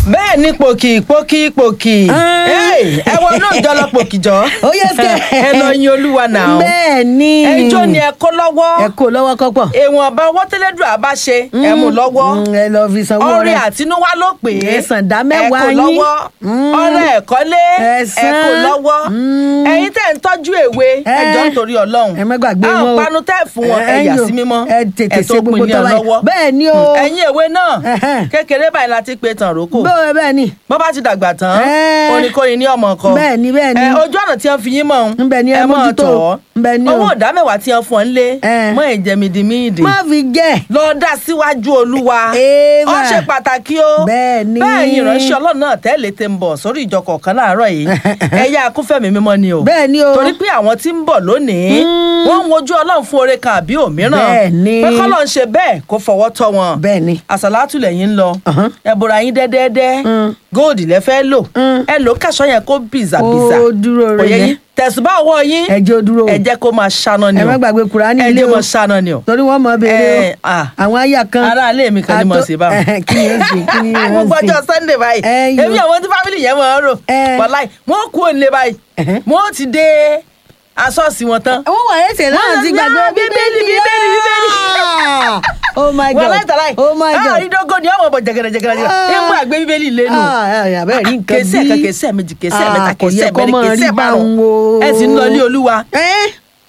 bẹ́ẹ̀ ni pòkì pòkì pòkì Ah. Hey, ẹ wọ náà jọ lọ pòkì jọ Ó yẹ kẹ́. ẹ lọ yin olúwa náà bẹ́ẹ̀ ni ẹjọ́ ni ẹ kó lọ́wọ́ ẹ kó lọ́wọ́ kọ́pọ̀. èèwọ̀n ọba owó tẹ́lẹ̀dùn àbá ṣe ẹ mú lọ́wọ́ Mm, ẹ lọ fi sanwó ọrẹ rẹ. àtinúwá ló pè é Ẹ san dá mẹ́wàá ẹ kó yín. lọ́wọ́ Mm. ọrẹ ẹ̀kọ́lé Ẹ ẹ san. kó lọ́wọ́ Mm. ẹ̀yin tẹ́ ń tọ́jú èwe Ẹ. ẹjọ́ nítorí ọlọ́run ẹ má gbàgbé wọn o. àwọn panu tẹ́ fún wọn ẹ yà yò. sí mímọ́ ẹ tètè ẹ tó ṣe gbogbo pin ní tó ọ bá yẹ. lọ́wọ́ bẹ́ẹ̀ ni o. ẹ̀yin èwe náà Ẹhẹ́n. kékeré báyìí la ti pe tàn rókò bẹ́ẹ̀ bẹ́ẹ̀ ni. bọ́ bá ti dàgbà tán Ẹ́. oníkóyin ní ọmọ kan Bẹ́ẹ̀ ni, bẹ́ẹ̀ ni. Ẹ, ojú ọ̀nà tí wọ́n fi yín mọ̀ ọ́n Ńbẹ̀ ni ẹ mọ̀ mójútó. tọ́ Ńbẹ̀ ni o. owó ìdá mẹ́wàá tí wọ́n fún ọ nílé Ẹ́. mọ́ ìjẹmídìmídì má fi jẹ́. lọ dá síwájú olúwa Eva. ó ṣe pàtàkì o Bẹ́ẹ̀ ni. bẹ́ẹ̀ yìí ìránṣẹ́ ọlọ́run náà tẹ́lẹ̀ tẹ́ ń bọ̀ sórí ìjọ kọ̀ọ̀kan láàárọ̀ yìí ẹ̀yà akúfẹ̀mí mímọ́ ni o Bẹ́ẹ̀ ni o. torí pé àwọn tí ń bọ̀ lónìí wọ́n ń wojú ọlọ́run fún oore kan àbí òmíràn Bẹ́ẹ̀ ni. pé kọ́lọ́ ń ṣe bẹ́ẹ̀ kó fọwọ́ tọ́ wọn bẹ́ẹ̀ ni. àsàlátù lẹ́yìn ń lọ Ọ̀hán. ẹ̀bùrà yín dẹ́dẹ́dẹ́ Mm. góòdì lẹ fẹ́ lò Mm. ẹ lò kàṣọ yẹn kó bìzàbìzà Ó dúró Kò yé rẹ̀ yín tẹ̀sùbá ọwọ́ yín ẹ jẹ́ ó dúró o. ẹ jẹ́ kó máa ṣáná ni ẹ o má gbàgbé kùránì ẹ ilé jẹ́ o. máa ṣáná ni o torí wọ́n mọ̀ béèrè Ẹ, ah. o. àwọn àyà kan. ará ilé mi kan ni mo Àtọ- ṣe báwọn. kí ni ó ṣe kí ni ó gbogbo ṣe. ọjọ́ sunday báyìí Ẹ yò. èmi àwọn tí fámìlì yẹn máa ń rò Ẹ. wàláì wọn kú òǹlé báyìí Ẹ̀hẹ́. wọn ti dé asọ́ọ̀sì wọn tán àwọn wà ẹsẹ̀ náà Wọ́n ti lọ gbàgbé sí bíbélì, bíbélì, bíbélì. Ah! oh my god wàláì tàláì oh my god àrídógó ni ọmọ ọmọ jẹgẹrẹjẹgẹrẹ Ah. nígbà gbé bíbélì lẹ́nu àbẹ́rẹ́ rí nǹkan kèsì ẹ̀ka kèsì ẹ̀mejì kèsì Ah, ẹ̀mẹ́ta kò kèsì yẹ kó ẹ̀mẹ́rin máa kèsì rí ẹ̀márùn báwọn o. ẹ sì ń lọ ilé olúwa ẹ́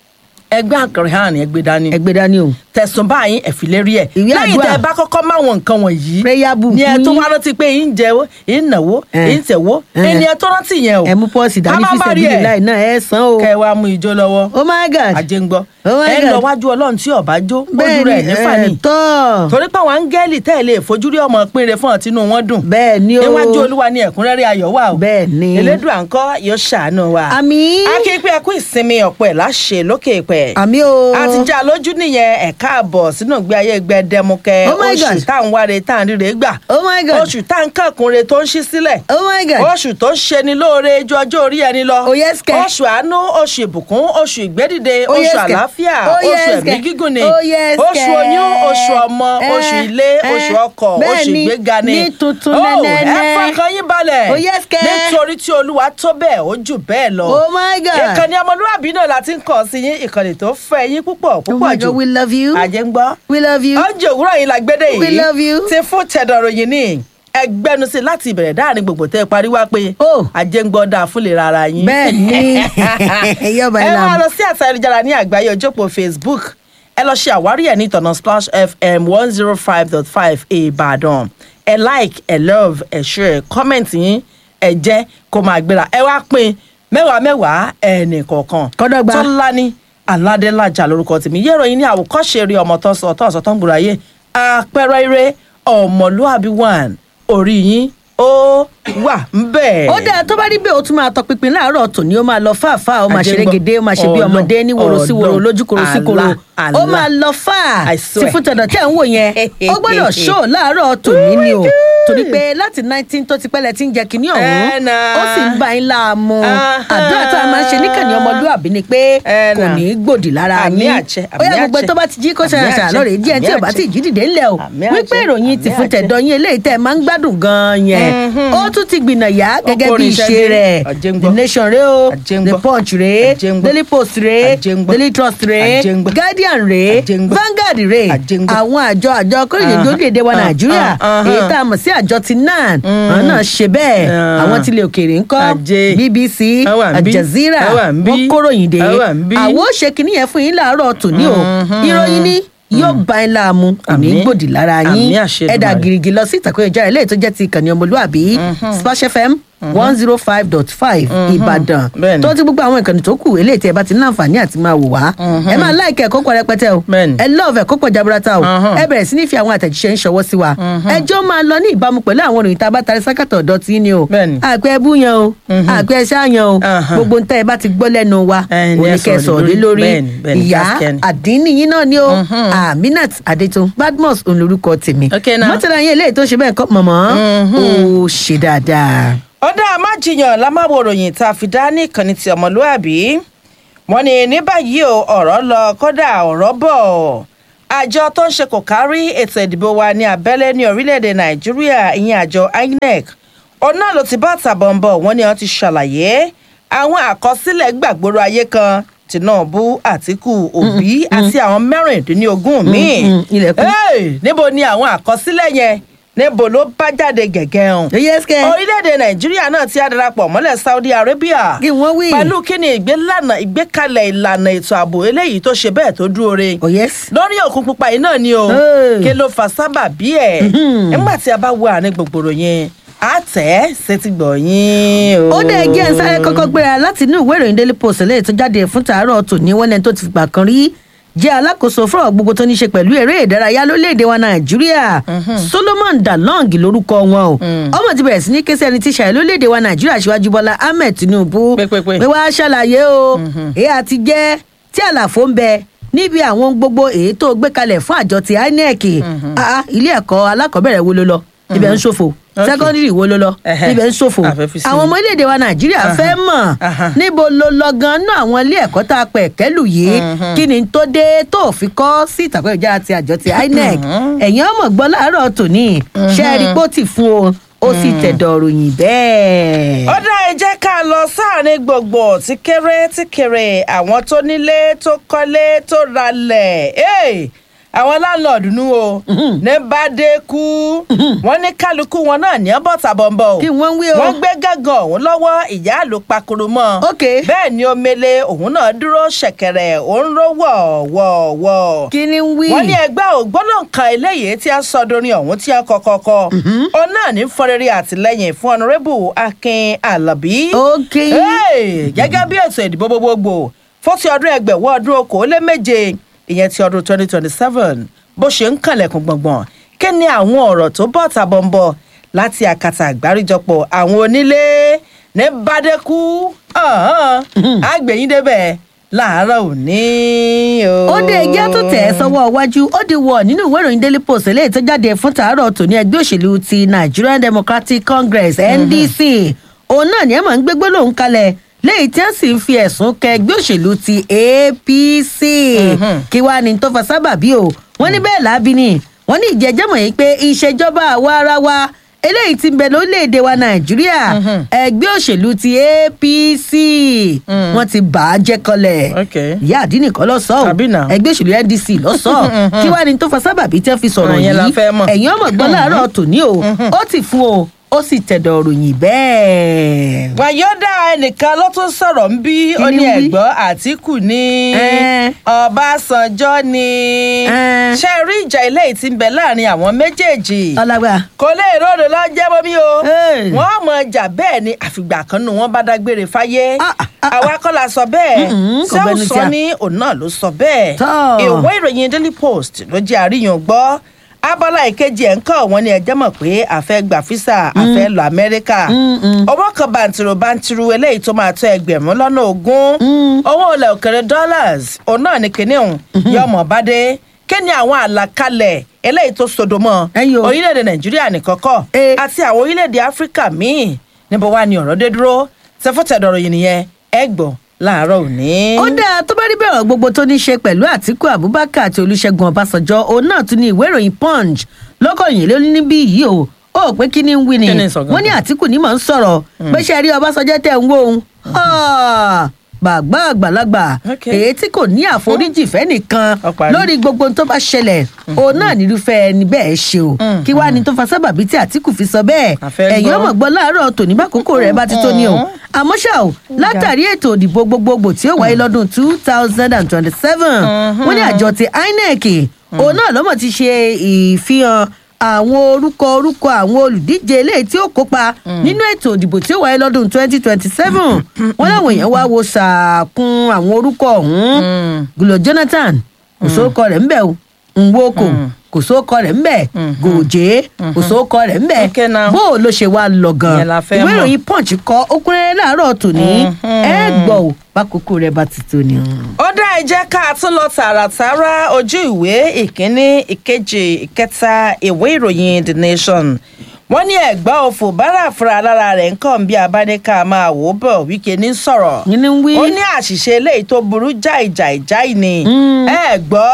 ẹgbẹ́ àkàrẹ̀ hàn ẹgbẹ́ dání ẹgbẹ́ dání o tẹ̀sùn báyìí ẹ̀fìlérí ẹ̀ Ìwé lẹ́yìn àdúrà. tẹ́ ẹ bá kọ́kọ́ máwọn nǹkan wọ̀nyí prayer book ni ẹ tó yín. wá rántí pé yín jẹ yín náwó Eh. yín tẹ̀wó Eh. ẹni ẹ tó rántí yẹn o ẹ mú pọ́ọ̀sì dání Ká má fi bá rí sẹ́bílì ẹ̀. láì náà ẹ san o kẹ wá mú ijó lọ́wọ́ oh my god ajé ń gbọ́ Oh my ẹ ń lọ God. wájú ọlọ́run tí ọba jó ojú bẹ́ẹ̀ rẹ̀ ni nífà ẹ ni tọ́ torí pé àwọn áńgẹ́lì tẹ́ ẹ lè fojú rí ọmọ pínre fún ọtí inú wọn dùn bẹ́ẹ̀ ni o níwájú olúwa ni ẹ̀kúnrẹ́rẹ́ ayọ̀ wà o Bẹ́ẹ̀ ni. elédùà ńkọ́ yóò ṣàánú wa àmín akéèpé ẹkú ìsinmi ọ̀pọ̀ ẹ̀ láṣẹ lókè pẹ̀ àmín o a ti já lójú nìyẹn ẹ̀ka àbọ̀ sínú ìgbé ayé gbẹdẹmukẹ Oh my oṣù God. tá à ń wáre tá à ń ríre gbà oh my god oṣù tá à ń kàkúnre tó ń ṣí sílẹ̀ oh my god oṣù tó ń ṣe ni lóore ju ọjọ́ orí ẹni lọ Oh, yes, kẹ̀. oṣù àánú oṣù ìbùkún oṣù ìgbédìde Oh, oṣù yes, kẹ̀. àlàáfíà Oh, oṣù yes, ẹ̀mí kẹ̀. gígùn ni Oh, yes, oṣù kẹ̀. oyún oṣù ọmọ Eh, oṣù ilé eh, oṣù ọkọ̀ bẹ́ẹ̀ oṣù ni, ìgbéga ni ní tuntun Oh, nẹ́nẹ́nẹ́. ẹ fọkàn yín balẹ̀ Oh, yes, kẹ̀. nítorí tí olúwa tó bẹ́ẹ̀ ó jù bẹ́ẹ̀ lọ oh my god ìkànnì ọmọlúwàbí náà la ti ń kàn sí yín ìkànnì tó fẹ́ yín púpọ̀ oh púpọ̀ my jù god we love you àjẹ́ ń gbọ́ we love you oúnjẹ òwúrọ̀ yìí la gbédè yìí We love you. ti fún tẹ̀dọ̀ròyìn ní ẹgbẹ́nu sí láti ìbẹ̀rẹ̀ dáàrin gbogbo tẹ́ ẹ parí wá pé Oh. àjẹngbọ́ dáa fún lè rárá yín. bẹ́ẹ̀ ni yọba ẹ ìlànà wá lọ sí àtà ayélujára ní àgbáyé ojópò facebook ẹ lọ ṣe àwárí ẹ̀ ní ìtọ̀nà splash fm one zero five dot five ìbàdàn ẹ like ẹ love ẹ share comment yín ẹ jẹ́ kó máa gbéra ẹ wá pín mẹ́wàá mẹ́wàá ẹnì kọ̀ọ̀kan Kọ́dọ̀gba. tó ńlá ní aládélájà lórúkọ tèmi yé ìròyìn ní àwòkọ́ṣe eré ọmọ tó ń sọ tó ń sọ tó ń gbòòrò ayé àpẹẹrẹ eré ọmọlúàbí one orí yín ó wà ń bẹ̀. ó dáa tó bá rí bẹ́ẹ̀ ó tún máa tọpinpin láàárọ̀ tòní ó máa lọ fáàfáà ó máa Àjẹgbọ́. ṣeré gèdè ó máa ṣe bí Ọlọ́run, ọmọdé ní wòrò sí wòrò Ọlọ́run, lójú kòrò sí kòrò Allah, ó Allah. máa lọ fáà I sí swear. fún tọ̀dọ̀ tẹ̀ ń wò yẹn ó gbọ́dọ̀ ṣó láàárọ̀ tòní ni o torí pé láti nineteen tó ti pẹ́lẹ̀ tí ń jẹ kínní ọ̀hún Ẹ nà. ó sì ń bá yín láàmú Ahán. àdúrà tá a máa ń ṣe níkànnì ọmọlúwàbí ni pé Ẹ kò nà. ní í gbòdì lára Àmì yín àṣẹ, ó yẹ àmì gbogbo àṣẹ. tó bá ti jí kó Àmì ṣàṣà àṣẹ, lọ́rẹ̀ díẹ̀ àmì tí ò bá àṣẹ. ti jí dìde ńlẹ̀ o Àmì wípé àṣẹ, ìròyìn ti àmì fún àṣẹ. tẹ̀dọ̀ yín eléyìí tẹ́ ẹ máa ń gbádùn gan-an yẹn ó tún ti gbìnà yá gẹ́gẹ́ bí kórin iṣẹ́ ìṣe dé. rẹ̀ Àjẹngbọ́. the nation rèé o Àjẹngbọ́. the punch rèé Àjẹngbọ́. daily post rèé Àjẹngbọ́. daily trust rèé Àjẹngbọ́. guardian rèé Àjẹngbọ́. vanguard rèé Àjẹngbọ́. àwọn àjọ àjọ kórìlẹ̀ Ah, orílẹ̀-èdè wa ah, nàìjíríà ah, ah, èyí ah. tá a mọ̀ sí àjọ ti nan àwọn náà ṣe bẹ́ẹ̀ Ah. àwọn tilẹ̀ òkèèrè ńkọ́ Àjẹ. bbc Àwa ń bí. aljazeera Àwa ń bí. wọ́n kóròyìn dé Àwa ń bí. àwọn ó ṣe kínní yẹn fún yín láàárọ̀ tòní o ìròyìn ní yóò bá yín láàmú kò ní í Àmín. gbòdì lára yín Àmín àṣẹ ẹ̀dà Èdùmàrè. gírígì lọ sí ìtàkùn ìjà ilé tó jẹ́ ti ìkànnì ọmọlúàbí splash fm one zero five dot five ìbàdàn Bẹ́ẹ̀ni. tó ti gbogbo àwọn ìkànnì tó kù eléyìí tí ẹ bá ti ní àǹfààní àti máa wò wá ẹ máa láìkẹ́ ẹ̀kọ́ pọ̀ rẹpẹtẹ o Bẹ́ẹ̀ni. ẹ lọ́ọ̀fù ẹ̀kọ́ pọ̀ jaburata o Mhm. ẹ bẹ̀rẹ̀ sí ní fi àwọn àtẹ̀jíṣẹ́ ń ṣọwọ́ sí wa ẹjọ́ máa lọ ní ìbámu pẹ̀lú àwọn òròyìn tá a bá tarí sákàtọ̀ ọ̀dọ́ tí ní o Bẹ́ẹ̀ni. àpẹ ẹbú yẹn o àpẹ ṣáàyàn o Aha. gbogbo ń tẹ́ ẹ bá ti gbọ́ lẹ́nu wa Ẹ ní ẹ oníkẹ́ sọ̀rọ̀ sọ̀rọ̀ lé lórí. lórí Bẹ́ẹ̀ni, bẹ́ẹ̀ni, ìyá gáskẹ́ni. àdínníyín náà ni o aminat adétun badmus òun lorúkọ tèmi Okay, now. mọ́tàlá yín eléyìí tó ṣe bẹ́ẹ̀ kọ́ mọ̀mọ́ ó ṣe dáadáa. ọ̀dà amájiyàn lámáwo ròyìn tá a fi dá ní ìkànnì ti ọmọlúàbí wọn ní ní báyìí o ọ̀rọ̀ lọ kódà ọ̀rọ̀ bọ̀ àjọ tó ń ṣe kò kárí ètò ìdìbò wa ní abẹ́lé ní orílẹ̀-èdè nàìjíríà ìyẹn àjọ inec òun náà ló ti bá tàbọ̀nbọ̀ wọn ni wọ́n ti ṣàlàyé àwọn àkọsílẹ̀ gbàgbóró ayé kan tinubu àtìkù òbí àti àwọn mẹ́rìndínlógún míì mm, ilẹ̀kùn. Hey, níbo ni àwọn àkọsílẹ̀ yẹn níbo ló bá jáde gẹ̀gẹ́ hàn yẹ́sìkẹ́ orílẹ̀-èdè nàìjíríà náà ti á darapọ̀ mọ́lẹ̀ saudi arabia kí wọ́n wí. pẹ̀lú kíni ìgbélànà ìgbékalẹ̀ ìlànà ètò ààbò eléyìí tó ṣe bẹ́ẹ̀ tó dúró re oh yes. lórí òkun pupa yìí náà ni o Hey. kí ló fa sábà bí ẹ̀ nígbà tí a bá wo àárín gbogbooro yẹn á tẹ̀ ẹ́ sétí gbọ̀ yín o. ó dẹ̀ jẹ́ ń sáré kọ́kọ́ gbéra láti inú ìwé ìròyìn daily post lẹ́yìn tó jáde fún tàárọ̀ tòní wọ́n lẹ́ni tó ti fìgbà kan rí jẹ́ alákòóso fúnra gbogbo tó ní ṣe pẹ̀lú eré ìdárayá lórílẹ̀‐èdè wa nàìjíríà solomon dalong lórúkọ wọn o ọmọ ti bẹ̀rẹ̀ sí ní kése ẹni tí ṣàyẹ̀ lórílẹ̀‐èdè wa nàìjíríà síwájú bọ́lá ahmed tinubu Pé, pé, pé. pé wàá ṣàlàyé o èyí àti jẹ́ tí àlàfo ń bẹ níbi àwọn gbogbo èyí tó gbé kalẹ̀ fún àjọ ti inec Ah, ah, ilé ẹ̀kọ́ alákọ̀ọ́bẹ̀rẹ̀ wo ló lọ ibẹ̀ ń ṣòfò Okay. sẹ́kọ́ndírì wo ló lọ Ẹhẹ́. ibẹ̀ ń ṣòfò A fẹ́ fi sí àwọn i. ọmọ orílẹ̀-èdè wa nàìjíríà fẹ́ mọ̀ Aha. níbo ló lọ gan náà àwọn ilé ẹ̀kọ́ tá a pẹ̀ kẹ́lù yìí kí ni tó dé tó fi kọ́ sí ìtàkùn ìjára ti àjọ ti inec ẹ̀yin ọmọ gbọ́ láàárọ̀ tòní ṣe é rí pó tì fún o ó sì tẹ̀dọ̀ ròyìn bẹ́ẹ̀. ó dá ẹ jẹ́ ká lọ sáàrin gbogbo tí kéré tí kéré àwọn tó nílé tó kọ́lé tó ralẹ̀ Hey! àwọn láńlọ́ọ̀dù nú o ní bàdé kú wọ́n ní kálukú wọn náà ní ọbọ̀tà bọ̀m̀bọ̀ o kí wọ́n wí o. wọ́n gbé gángan òun lọ́wọ́ ìyá àlò pakuru mọ́ Ok. bẹ́ẹ̀ ni omele òun náà dúró ṣẹ̀kẹ̀rẹ̀ òun ró wọ̀ọ̀wọ̀ọ̀wọ̀ kí ni ń wí. wọ́n ní ẹgbẹ́ ògbóná kan eléyìí tí a sọ dorin ọ̀hún tí a kọ́kọ́ kọ́ òun náà ní fọrẹ́rẹ́ àtìlẹ́yìn fún ọ̀nàrẹ́bù akin alabi. ok. Hey, gẹ́gẹ́ bí ètò ìdìbò gbogbogbò fún ti ọdún ẹgbẹ̀wọ́ ọdún okòóléméje ìyẹn ti ọdún twenty twenty seven bó ṣe ń kànlẹ̀kùn gbọ̀ngbọ̀n kí ni àwọn ọ̀rọ̀ tó bọ̀ tàbọ̀nbọ̀ láti àkàtà àgbáríjọpọ̀ àwọn onílé ní bàdẹ́kù àgbẹ̀yìn débẹ̀ láàárọ̀ òní o. ó dé ẹjẹ́ tó tẹ̀ ẹ́ sọ́wọ́ iwájú ó di wọ̀ nínú ìwé ìròyìn daily post eléyìí tó jáde fún tàárọ̀ tòní ẹgbẹ́ òṣèlú ti nigerian democratic congress ndc òun náà ni ẹ máa ń gbégbó lòun kalẹ̀ léyìí tí wọ́n sì ń fi ẹ̀sùn kẹ ẹgbẹ́ òṣèlú ti apc kí wàá ní tó fa sábàbí o wọ́n ní bẹ́ẹ̀ lábí ni wọ́n ní ìjẹ́jẹ́mọ̀ yìí pé ìṣèjọba àwa ara wa eléyìí ti ń bẹ lórílẹ̀‐èdè wa nàìjíríà ẹgbẹ́ òṣèlú ti apc wọ́n ti bà á jẹ́ kọlẹ̀ Okay. ìyá àdínì kan lọ sọ ọ Tàbí nà. ẹgbẹ́ òṣèlú ndc lọ sọ ọ kí wàá ní tó fa sábàbí tí wọ́n fi sọ̀rọ̀ Ìyẹn la yìí fẹ́ mọ̀. ẹ̀yin ọmọ gbọ́ láàárọ̀ tòní o ó ti fún o ó sì tẹ̀dọ̀ ròyìn bẹ́ẹ̀. wàyọ́dà ẹnìkan ló tún sọ̀rọ̀ ń bí Kí ó ni ní wí? ẹ̀gbọ́n àtìkù ní Ẹ́n. ọbásanjọ́ ní Ẹ́n. ṣe rí ìjà ilé yìí tí ń bẹ láàrin àwọn méjèèjì ọlágbà kò lè ròdò lọ jẹ́ bómi o Ẹ́n. wọ́n mọ ìjà bẹ́ẹ̀ ni àfìgbà kan nù wọ́n bá dágbére fáyé Ah, ah, ah, àwa kọ́ la sọ bẹ́ẹ̀ Mm-mm, kò ṣé ó bẹnu sọ tí a- ní òun náà ló sọ bẹ́ẹ̀ Tọ́. ìwé ìròyìn daily post ló jẹ́ àríyàn gbọ́ abala ìkejì ẹ̀ ń kọ́ wọn ni ẹjẹ́ mọ̀ pé àfẹ́ gbà físà àfẹ́ lọ amẹ́ríkà owó kan bàǹtìrò bàǹtìrò eléyìí tó máa tó ẹgbẹ̀rún lọ́nà ogún owó ilẹ̀ òkèrè dollars òun náà ni kìnìún yọmọ bàdé kí ni àwọn àlàkalẹ̀ eléyìí tó sodo mọ́ Ẹ̀yin o. orílẹ̀-èdè nàìjíríà nìkan kọ́ Eh. àti àwọn orílẹ̀-èdè áfíríkà míì níbo wá ni ọ̀rọ̀ dé dúró tẹfọ́tẹ̀dọ̀rọ̀ yìí nìyẹn ẹ gbọ́ láàárọ̀ òní. ó dáa tó bá rí bẹ́ẹ̀ ọ̀rọ̀ gbogbo tó ní ṣe pẹ̀lú àtìkú abubakar àti olùṣègùn ọbásanjọ́ òun náà tún ní ìwé ìròyìn punch lọ́kọ̀yìn ló ní níbí yìí o ó pé kí ni ń wí ni Kí ni ń sọ gangan? wọ́n ní àtìkú ní mò ń sọ̀rọ̀ pé ṣe rí ọbásanjọ́ tẹ̀ ń wó òun bàgbà àgbàlagbà Okay. èyí tí kò ní àforíjì fẹ́nìkan Ó parí. lórí gbogbo ohun tó bá ṣẹlẹ̀ òun náà nírúfẹ́ ẹni bẹ́ẹ̀ ṣe o kí wàá ní tó fa sábàbí tí àtìkú fi sọ bẹ́ẹ̀ A fẹ́ ẹ̀yin gbọ́. ọmọ gbọ́ láàárọ̀ tòní bá kókó rẹ̀ bá ti tó ní o àmọ́ ṣá o látàrí ètò òdìbò gbogbogbò tí ó wáyé lọ́dún two thousand and twenty-seven wọ́n ní àjọ ti inec òun náà lọ́mọ̀ ti ṣe ìfihàn àwọn orúkọ orúkọ àwọn olùdíje eléyìí tí ó kópa nínú ètò òdìbò tí ó wáyé lọ́dún twenty twenty-seven wọ́n láwọn èèyàn wá wo sàkún àwọn orúkọ ọ̀hún gulo jonathan kò sóòkọ rẹ̀ ńbẹ̀ o nwoko kò sóòkọ rẹ̀ ńbẹ̀ gòjé kò sóòkọ rẹ̀ ńbẹ̀ Okay now. bó o ló ṣe wá lọ gan Ìyẹn la fẹ́ ìwé mọ̀. ìròyìn punch kọ okùnrin láàárọ̀ tòní ẹ gbọ́ ò bákòókò rẹ̀ bá ti tó ni. ó dá ẹ jẹ́ ká tún lọ tààràtàrà ojú ìwé ìkíní ìkejì ìkẹta ìwé ìròyìn the nation wọ́n ní ẹ̀gbọ́n òfò bára fúnra lára rẹ̀ ń kàn bí abáníkà máa wò ó bọ̀ wíkẹ́ ní sọ̀rọ̀ yín ní wí. ó ní àṣìṣe eléyìí tó burú jáì jáì jáì ni ẹ gbọ́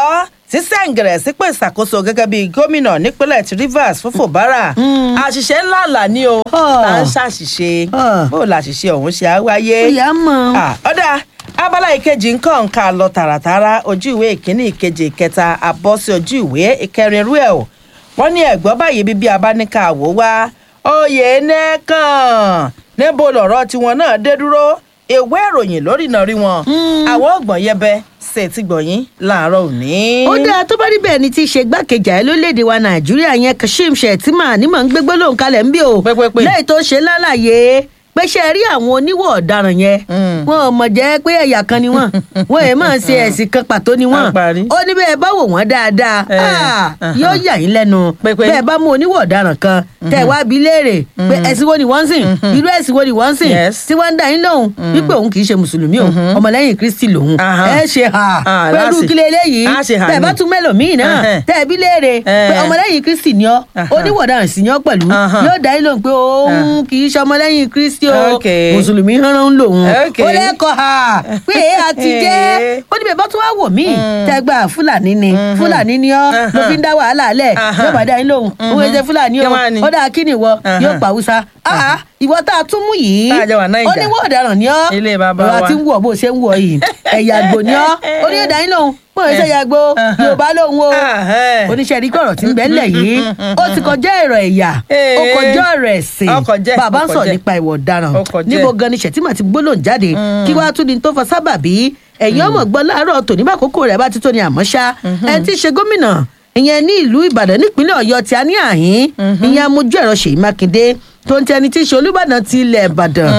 sísẹ̀ǹgẹ̀rẹ̀ sípò ìṣàkóso gẹ́gẹ́ bíi gómìnà nípínlẹ̀ ti rivers fún fòbárà àṣìṣe ńlá là ní o Ah. là ń ṣàṣìṣe Ah. bó làṣìṣe ọ̀hún ṣe á wáyé ìyá mọ̀ Ah, ọ̀dà abala ìkejì nǹkan nǹka lọ tààràtàrà ojú ìwé ìkíní ìkejì ìkẹta àbọ̀ sí ojú ìwé ìkẹrin irú ẹ̀ o wọ́n ní ẹ̀gbọ́n báyìí bíbí abáníkà wò wá oyè nẹ́ẹ̀kan níbo lọ̀rọ̀ tiwọn náà dé dúró ìwé ìròyìn lórí iná rí wọn àwọn ọgbọ̀n yẹbẹ ṣe ti gbọ̀yìn láàárọ̀ òní. ó dáa tó bá rí bẹ́ẹ̀ ni ti ṣe gbákejì ààrẹ lórílẹ̀‐èdè wa nàìjíríà yẹn kashim shettima ní mọ̀ ń gbé gbólóhùn kalẹ̀ ń bí o Pẹ́pẹ́pẹ́. lẹ́yìn tó ṣe lálàyé pé ṣe rí àwọn oníwọ̀ ọ̀daràn yẹn Mm. wọn ò mọ̀ jẹ́ pé ẹ̀yà kan ni wọ́n wọn èèmọ̀ máa ṣe ẹ̀sìn kan pàtó ni wọ́n Àparí. ó ní bẹ́ẹ̀ bá wò wọ́n dáadáa Eh, ah, aha. yóò yà yín lẹ́nu Pẹ́pẹ́. bẹ́ẹ̀ bá mú oníwọ̀ ọ̀daràn kan tẹ̀ wá bí léèrè pé ẹ̀sìn wo ni wọ́n ń sìn irú ẹ̀sìn wo ni wọ́n ń sìn Yes. tí wọ́n ń dá yín lóhùn wípé òun kì í ṣe mùsùlùmí o ọmọlẹ́yìn kristi lòun Aha. ẹ ṣe hà Ah, pẹ̀lú láti- kílẹ̀ eléyìí á ṣe hà tẹ̀ bá ní. tún mẹ́lòmíì náà Ẹhẹ́n. tẹ̀ bí léèrè pé Eh. ọmọlẹ́yìn kristi ni ọ́ Aha. oníwọ̀daràn sì ni ọ́ pẹ̀lú Aha. yóò dá yín lóhùn pé òun kì í ṣe ọmọlẹ́yìn kristi o Okay. mùsùlùmí hánrán lòun Okay. ó lẹ́kọ̀ọ́ hà pé èé àti jẹ́ ó ní bẹ́ẹ̀ bá tún wá wò mí tẹ́gbà fúlàní ni fúlàní ni ọ́ ló fi ń dá wàhálà lẹ̀ Aha. yóò bá dá yín lóhùn òun èsè fúlàní Kí o wá ni? ó dáa kí ni ìwọ Aha. yóò pa haúsá Ah, ìwọ tá a tún mú yìí Tá a jọ wà Naija. ó ní wọ́n ọ̀daràn ni ọ́ Ilé bàbá ìwà wa. tí ń wọ̀ bó ṣe ń wọ̀ yìí ẹ̀yà àgbò ni ọ́ ó ní ìdá yín lòun bó ṣe ṣe yàgbó yorùbá lòun o Ahẹ́. oníṣẹ́ rí kọ̀rọ̀ tí ń bẹ́ ńlẹ̀ yìí ó ti kọjá èrò ẹ̀yà ó Ee. kọjá ọ̀rọ̀ ẹ̀sìn Ó kọjá, bàbá ó ń sọ kọjá. nípa ìwọ̀ ọ̀daràn Ó kọjá. níbo gan ni ṣètìmọ̀ ti gbólóhùn jáde kí wàá tún ni tó fa sábàbí ẹ̀yin ọmọ gbọ́ láàárọ̀ tòní bá àkókò rẹ̀ bá ti tó ni àmọ́ ṣá ẹ ti ṣe gómìnà ìyẹn ní ìlú ìbàdàn nípínlẹ̀ ọ̀yọ́ tí a ní àhín ìyẹn amójú ẹ̀rọ ṣèyí mákindé tó ń tẹni tí í ṣe olúbàdàn ti ilẹ̀ ìbàdàn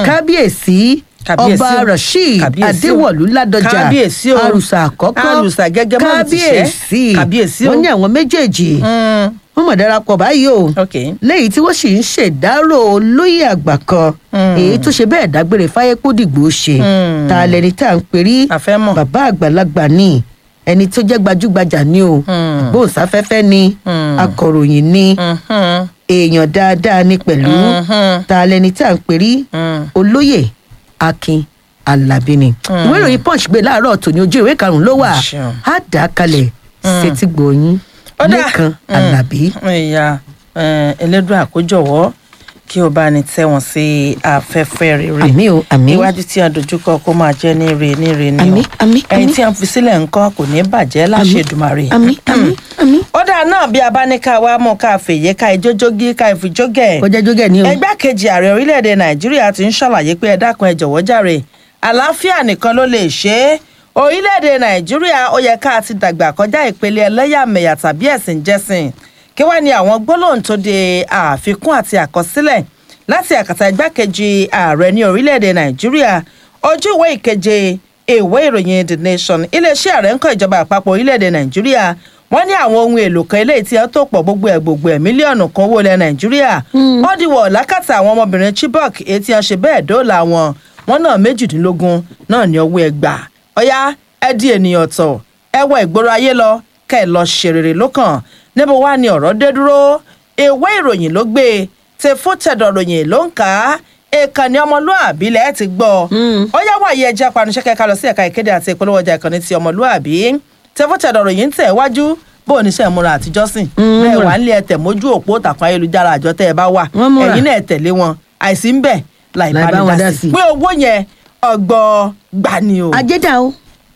kábíyèsí Kábíyèsí ọba o. rasheed Kábíyèsí o. adéwọ̀lú ládọjà Kábíyèsí o. àrùsà àkọ́kọ́ Àrùsà gẹ́gẹ́ mọ́ ti ṣẹ́. kábíyèsí Kábíyèsí o. wọ́n ní àwọn méjèèjì Mm, wọ́n mọ̀ darapọ̀ báyìí o ok. léyìí tí wọ́n sì ń ṣèdárò olóyè àgbà kan èyí tó ṣe bẹ́ẹ̀ dágbére fáyé kó dìgbò ṣe Mm. ta lẹni tá à ń perí A fẹ́ mọ̀. bàbá àgbàlagbà ni ẹni tó jẹ́ gbajúgbajà ni o Mm. gbóhùnsáfẹ́fẹ́ ni Mm. akọ̀ròyìn ni Mhm, èèyàn dáadáa ni pẹ̀lú Mhm. ta lẹni tá à ń perí Mm. olóyè akin alábí ni ìwé ìròyìn punch gbé láàárọ̀ tòní ojú ìwé karùn-ún ló wà Ṣeun. á dà á kalẹ̀ sétí gbòòyìn Ó dà. lẹ́kan Mm. alábí. ìyá eh, elédùn àkójọwọ́ kí o bá ní tẹ́wọ̀n sí afẹ́fẹ́ rere àmì o àmì iwájú tí a dojúkọ kó máa jẹ́ ní re ní re ní Àmín, àmín, ẹ̀yìn àmín. tí a fi sílẹ̀ ńkọ́ kò ní bàjẹ́ láṣẹ Èdùmàrè. àmì àmì àmì. ó dáa náà bí a bá ní ká wá mú ká fèyí ká ìjójógí ká ìfijógẹ̀ kọjá jógẹ̀ ni o. ẹgbẹ́kejì ààrẹ orílẹ̀-èdè nàìjíríà ti ń ṣàlàyé pé ẹ dákun ẹ jọ̀wọ́ jàre àlàáfíà nìkan ló lè ṣe é orílẹ̀-èdè nàìjíríà ó yẹ ká ti dàgbà kọjá ìpele ẹlẹ́yàmẹ̀yà tàbí ẹ̀sìn jẹ́sìn kí wá ní àwọn gbólóhùn tó de àfikún àti àkọsílẹ̀ láti àkàtà igbákejì ààrẹ ní orílẹ̀-èdè nàìjíríà ojú ìwé ìkeje ìwé ìròyìn the nation iléeṣẹ́ ààrẹ ń kọ́ ìjọba àpapọ̀ orílẹ̀-èdè nàìjíríà wọ́n ní àwọn ohun èlò kan eléyìí tí wọ́n tó pọ̀ gbogbo ẹ̀ gbogbo ẹ̀ mílíọ̀nù kan owó ilẹ̀ nàìjíríà wọ́n dìwọ̀ lákàtà àwọn ọmọbìnrin chibok èyí tí wọ́n ṣe bẹ́ẹ̀ dóòlà wọn wọn náà méjìdínlógún náà ní owó ẹgbà ọ̀yá ẹ di ènìyàn tọ̀ ẹ wọ ìgboro ayé lọ kẹ́ ẹ lọ ṣe rere lókàn níbo wá ni ọ̀rọ̀ dé dúró ìwé ìròyìn ló gbé e tẹ fún tẹ̀dọ̀ ròyìn ló ń kà á ìkànnì ọmọlúàbí lẹ́ẹ̀ ti gbọ́ ó yá wàyí ẹjẹ́ apanusẹ́ kẹ́ka lọ sí ẹ̀ka ìkéde àti ìpolówó ọjà ìkànnì ti ọmọlúàbí tẹ fún tẹ̀dọ̀ ròyìn ń tẹ̀ wájú bó o níṣẹ́ ìmúra àtijọ́ sìn bẹ́ẹ̀ wà ń lé ẹtẹ̀ mójú òpó tàkùn ayélujára àjọ tẹ́ ẹ bá wà Wọ́n múra. ẹ̀yin náà tẹ̀lé wọn àìsí ń bẹ̀ láì Láì bá bá wọn ní dá dá sí. sí pé owó yẹn ọgbọ́n gbani o. ajédà o.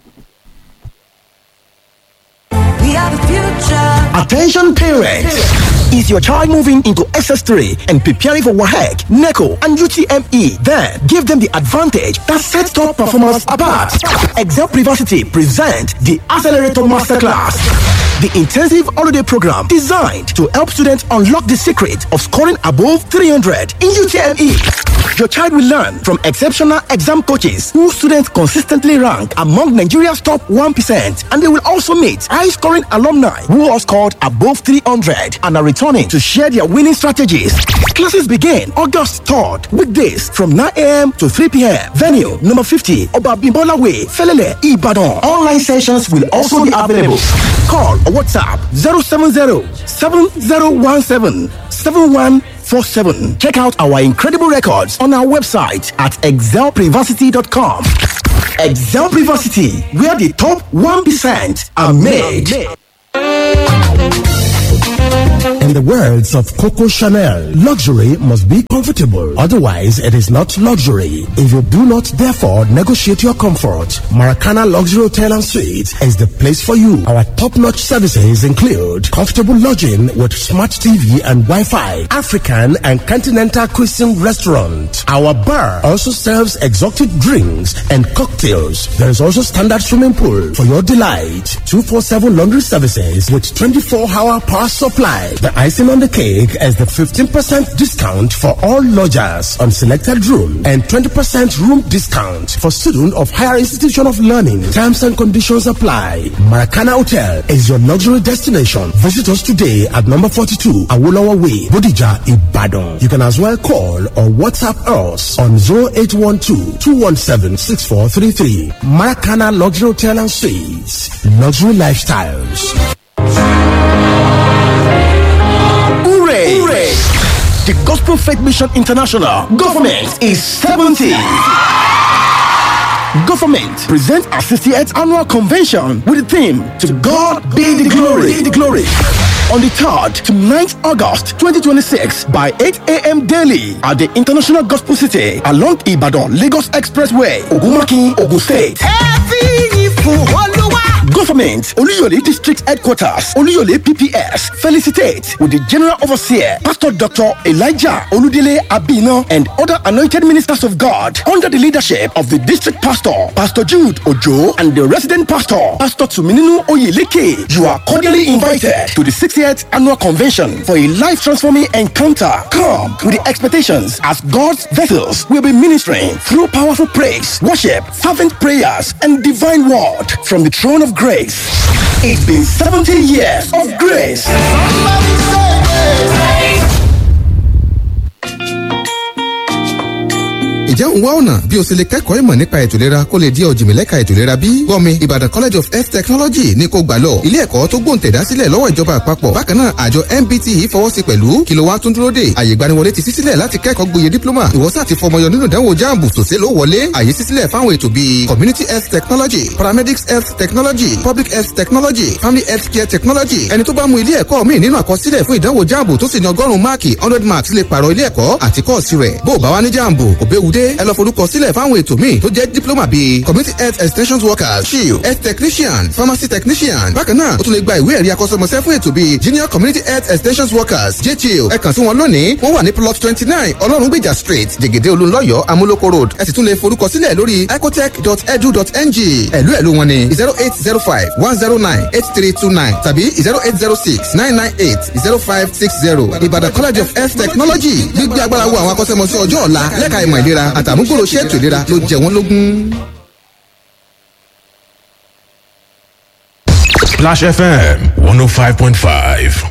We are the future. Attention parents! Is your child moving into SS3 and preparing for WAHEC, NECO, and UTME? Then give them the advantage that sets top performance apart. Excel Privacy present the Accelerator Masterclass. The intensive holiday program designed to help students unlock the secret of scoring above 300 in UTME. Your child will learn from exceptional exam coaches who students consistently rank among Nigeria's top 1%, and they will also meet high scoring alumni who have scored above 300 and are returning to share their winning strategies. Classes begin August 3rd, weekdays from 9 a.m. to 3 p.m. Venue number 50, Obabimbola Way, Felele, Ibadan. Online sessions will also be available. Call or WhatsApp 070 7017 7147. Check out our incredible records on our website at excelprivacy.com. Excel Privacy, where the top 1% are made. In the words of Coco Chanel, luxury must be comfortable. Otherwise, it is not luxury. If you do not therefore negotiate your comfort, Maracana Luxury Hotel and Suites is the place for you. Our top-notch services include comfortable lodging with smart TV and Wi-Fi, African and continental cuisine restaurant. Our bar also serves exotic drinks and cocktails. There is also standard swimming pool for your delight. 247 laundry services with 24-hour power supply. The icing on the cake is the 15% discount for all lodgers on selected room and 20% room discount for students of higher institution of learning. Terms and conditions apply. Maracana Hotel is your luxury destination. Visit us today at number 42 Awolowo Way, Bodija, Ibadan. You can as well call or WhatsApp us on 0812-217-6433. Maracana Luxury Hotel and Suites. Luxury Lifestyles. Hooray! Hooray! The Gospel Faith Mission International Government is 70. Government presents our 68th annual convention with the theme To God be the glory. Be the glory. On the 3rd to 9th August 2026 by 8 a.m. daily at the International Gospel City along Ibadan Lagos Expressway, Ogumaki, Ogun State. Government Oluyole District Headquarters, Oluyole PPS, felicitate with the General Overseer, Pastor Dr. Elijah Oludele Abino, and other anointed ministers of God under the leadership of the District Pastor, Pastor Jude Ojo, and the Resident Pastor, Pastor Tumininu Oyeleke. You are cordially invited to the 60th Annual Convention for a life transforming encounter. Come with the expectations as God's vessels will be ministering through powerful praise, worship, fervent prayers, and divine word from the throne of grace. It's been 70 years of grace. Ǹjẹ́ òun wá ọ̀nà bí o ṣe lè kẹ́kọ̀ọ́ ìmọ̀ nípa ètò ìlera kó lè di ọ̀jìnmílẹ́ka ètò ìlera bí? Gbọ́mi Ìbàdàn College of Health Technology ní kò gbà lọ. Ilé ẹ̀kọ́ tó gbòǹtẹ̀dá sílẹ̀ lọ́wọ́ ìjọba àpapọ̀. Bákan náà àjọ MBT yìí fọwọ́ sí pẹ̀lú kí ló wá tún dúró dè. Àyè ìgbaniwọlé ti ṣí sílẹ̀ láti kẹ́kọ̀ọ́ gboyè dípílọ́mà. Ìwọ́sà àti fọmọyọ nínú ìdánwò jáàmù tòṣe ló wọlé. Àyè ṣí sílẹ̀ fáwọn ètò bíi Community Health Technology, Paramedics Health Technology, Public Health Technology, Family Health Care Technology. Ẹni tó bá mú ilé ẹ̀kọ́ míì nínú àkọsílẹ̀ fún ìdánwò jáàmù tó sì ní ọgọ́rùn-ún máàkì hundred marks lè pààrọ̀ ilé ẹ̀kọ́ àti kọ́ọ̀sì rẹ̀. Bó o bá wá ní jáàmù, kò béwu dé. Ẹ lọ forúkọ sílẹ̀ fáwọn ètò míì tó jẹ́ diploma bíi community health extension workers shield health technician pharmacy technician bákan náà o tún lè gba ìwé ẹ̀rí akọ́ṣẹ́mọṣẹ́ fún ètò bíi junior community health extension workers jchiel ẹ kàn sí wọn lónìí wọ́n wà ní plot twenty nine ọlọ́rungbèjà street jẹ̀gẹ̀dẹ̀ olúńlọ́yọ̀ amúlòkó road ẹ sì tún lè forúkọ sílẹ̀ lórí ecotech.edu.ng ẹ̀lú ẹ̀lú wọn ni zero eight zero five one zero nine eight three two nine tàbí zero eight zero six nine nine eight zero five six zero ìbàdàn college of health technology gbígbé agbára wo àwọn akọ́ṣẹ́mọṣẹ́ ọjọ́ ọ̀la lẹ́ka ìmọ̀ ìlera àtàmúgbòrò ṣètò ìlera ló jẹ wọ́n lógún. Splash FM 105.5.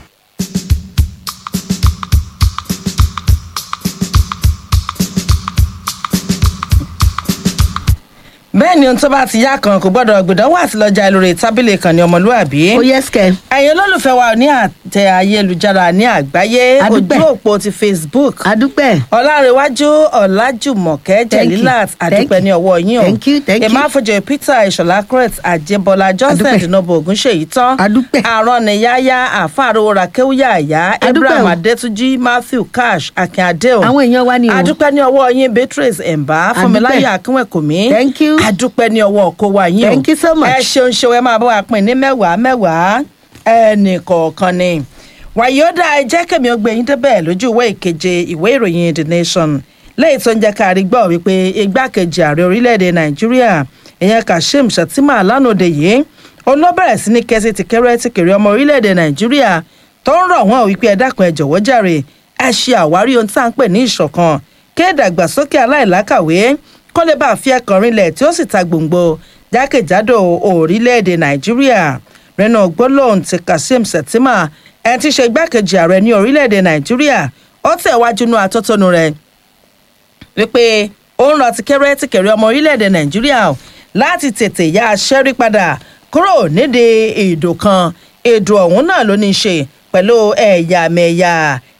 bẹ́ẹ̀ ni ohun tó bá ti yá kan kò gbọ́dọ̀ gbìdánwò àti lọ́jà lórí tábìlì kan ní ọmọlúwàbí. ó yẹ sikẹ. ẹ̀yin olólùfẹ́ wa ní àtẹ ayélujára ní àgbáyé Adúpẹ́. ojú òpó ti facebook adúpẹ́. ọlárẹ̀wájú ọ̀làjùmọ̀kẹ́ Thank you. jẹ̀lílàt àdúpẹ́ Thank ní you. ọwọ́ yín o Thank you, thank you. ìmáfojì peter ìṣọ̀lá crete àjẹbọlá johnson Adúpẹ́. dinobo ogunṣèyí tán Adúpẹ́. àrọ́nìyáyá àfàrò rakéwúyà àyá Adúpẹ́ abraham o. adétúnjì matthew cash akínadé o Àwọn èèyàn wa ni o. adúpẹ́ ní ọwọ́ yín beatrice ẹ̀mbá fúnmiláyà akínwẹ̀kùnmí Thank you. adúpẹ́ ní ọwọ́ ọkọ wa yín o Thank you so much. ẹ ṣeun ṣeun ẹ máa bá wa pín ní mẹ́wàá mẹ́wàá ẹnì kọ̀ọ̀kan ni wàyíọ́dà ẹ jẹ́ kẹ́mi ó gbé yín débẹ̀ lójú ìwé ìkeje ìwé ìròyìn the nation lẹ́yìn tó ń jẹ́ ká rí gbọ́ wípé igbákejì ààrẹ orílẹ̀-èdè nàìjíríà ìyẹn kashim shettima lánàá yìí òun ló bẹ̀rẹ̀ sí ní kẹ́sì tìkẹ́rẹ́ tìkẹ́rẹ́ ọmọ orílẹ̀-èdè nàìjíríà tó ń rọ̀ wọ́n wípé ẹ dákun ẹ jọ̀wọ́ jàre ẹ ṣe àwárí ohun tí à ń pè ní ìṣọ̀kan kí ìdàgbàsókè aláìlákàwé kó lè bá a fi ẹkàn rinlẹ̀ tí ó sì ta gbòǹgbò jákèjádò orílẹ̀-èdè nàìjíríà nínú gbólóhùn ti kazeem shettima ẹni tí í ṣe igbákejì ààrẹ ní orílẹ̀-èdè nàìjíríà ó tẹ̀wájú nú atótónu rẹ̀ wípé ó ń lọ tìkẹ́rẹ́ tìkẹ́rẹ́ ọmọ orílẹ̀-èdè nàìjíríà o láti tètè yá aṣẹ́rí padà kúrò nídìí èdò kan èdò ọ̀hún náà ló ní í ṣe pẹ̀lú ẹ̀yàmẹ̀yà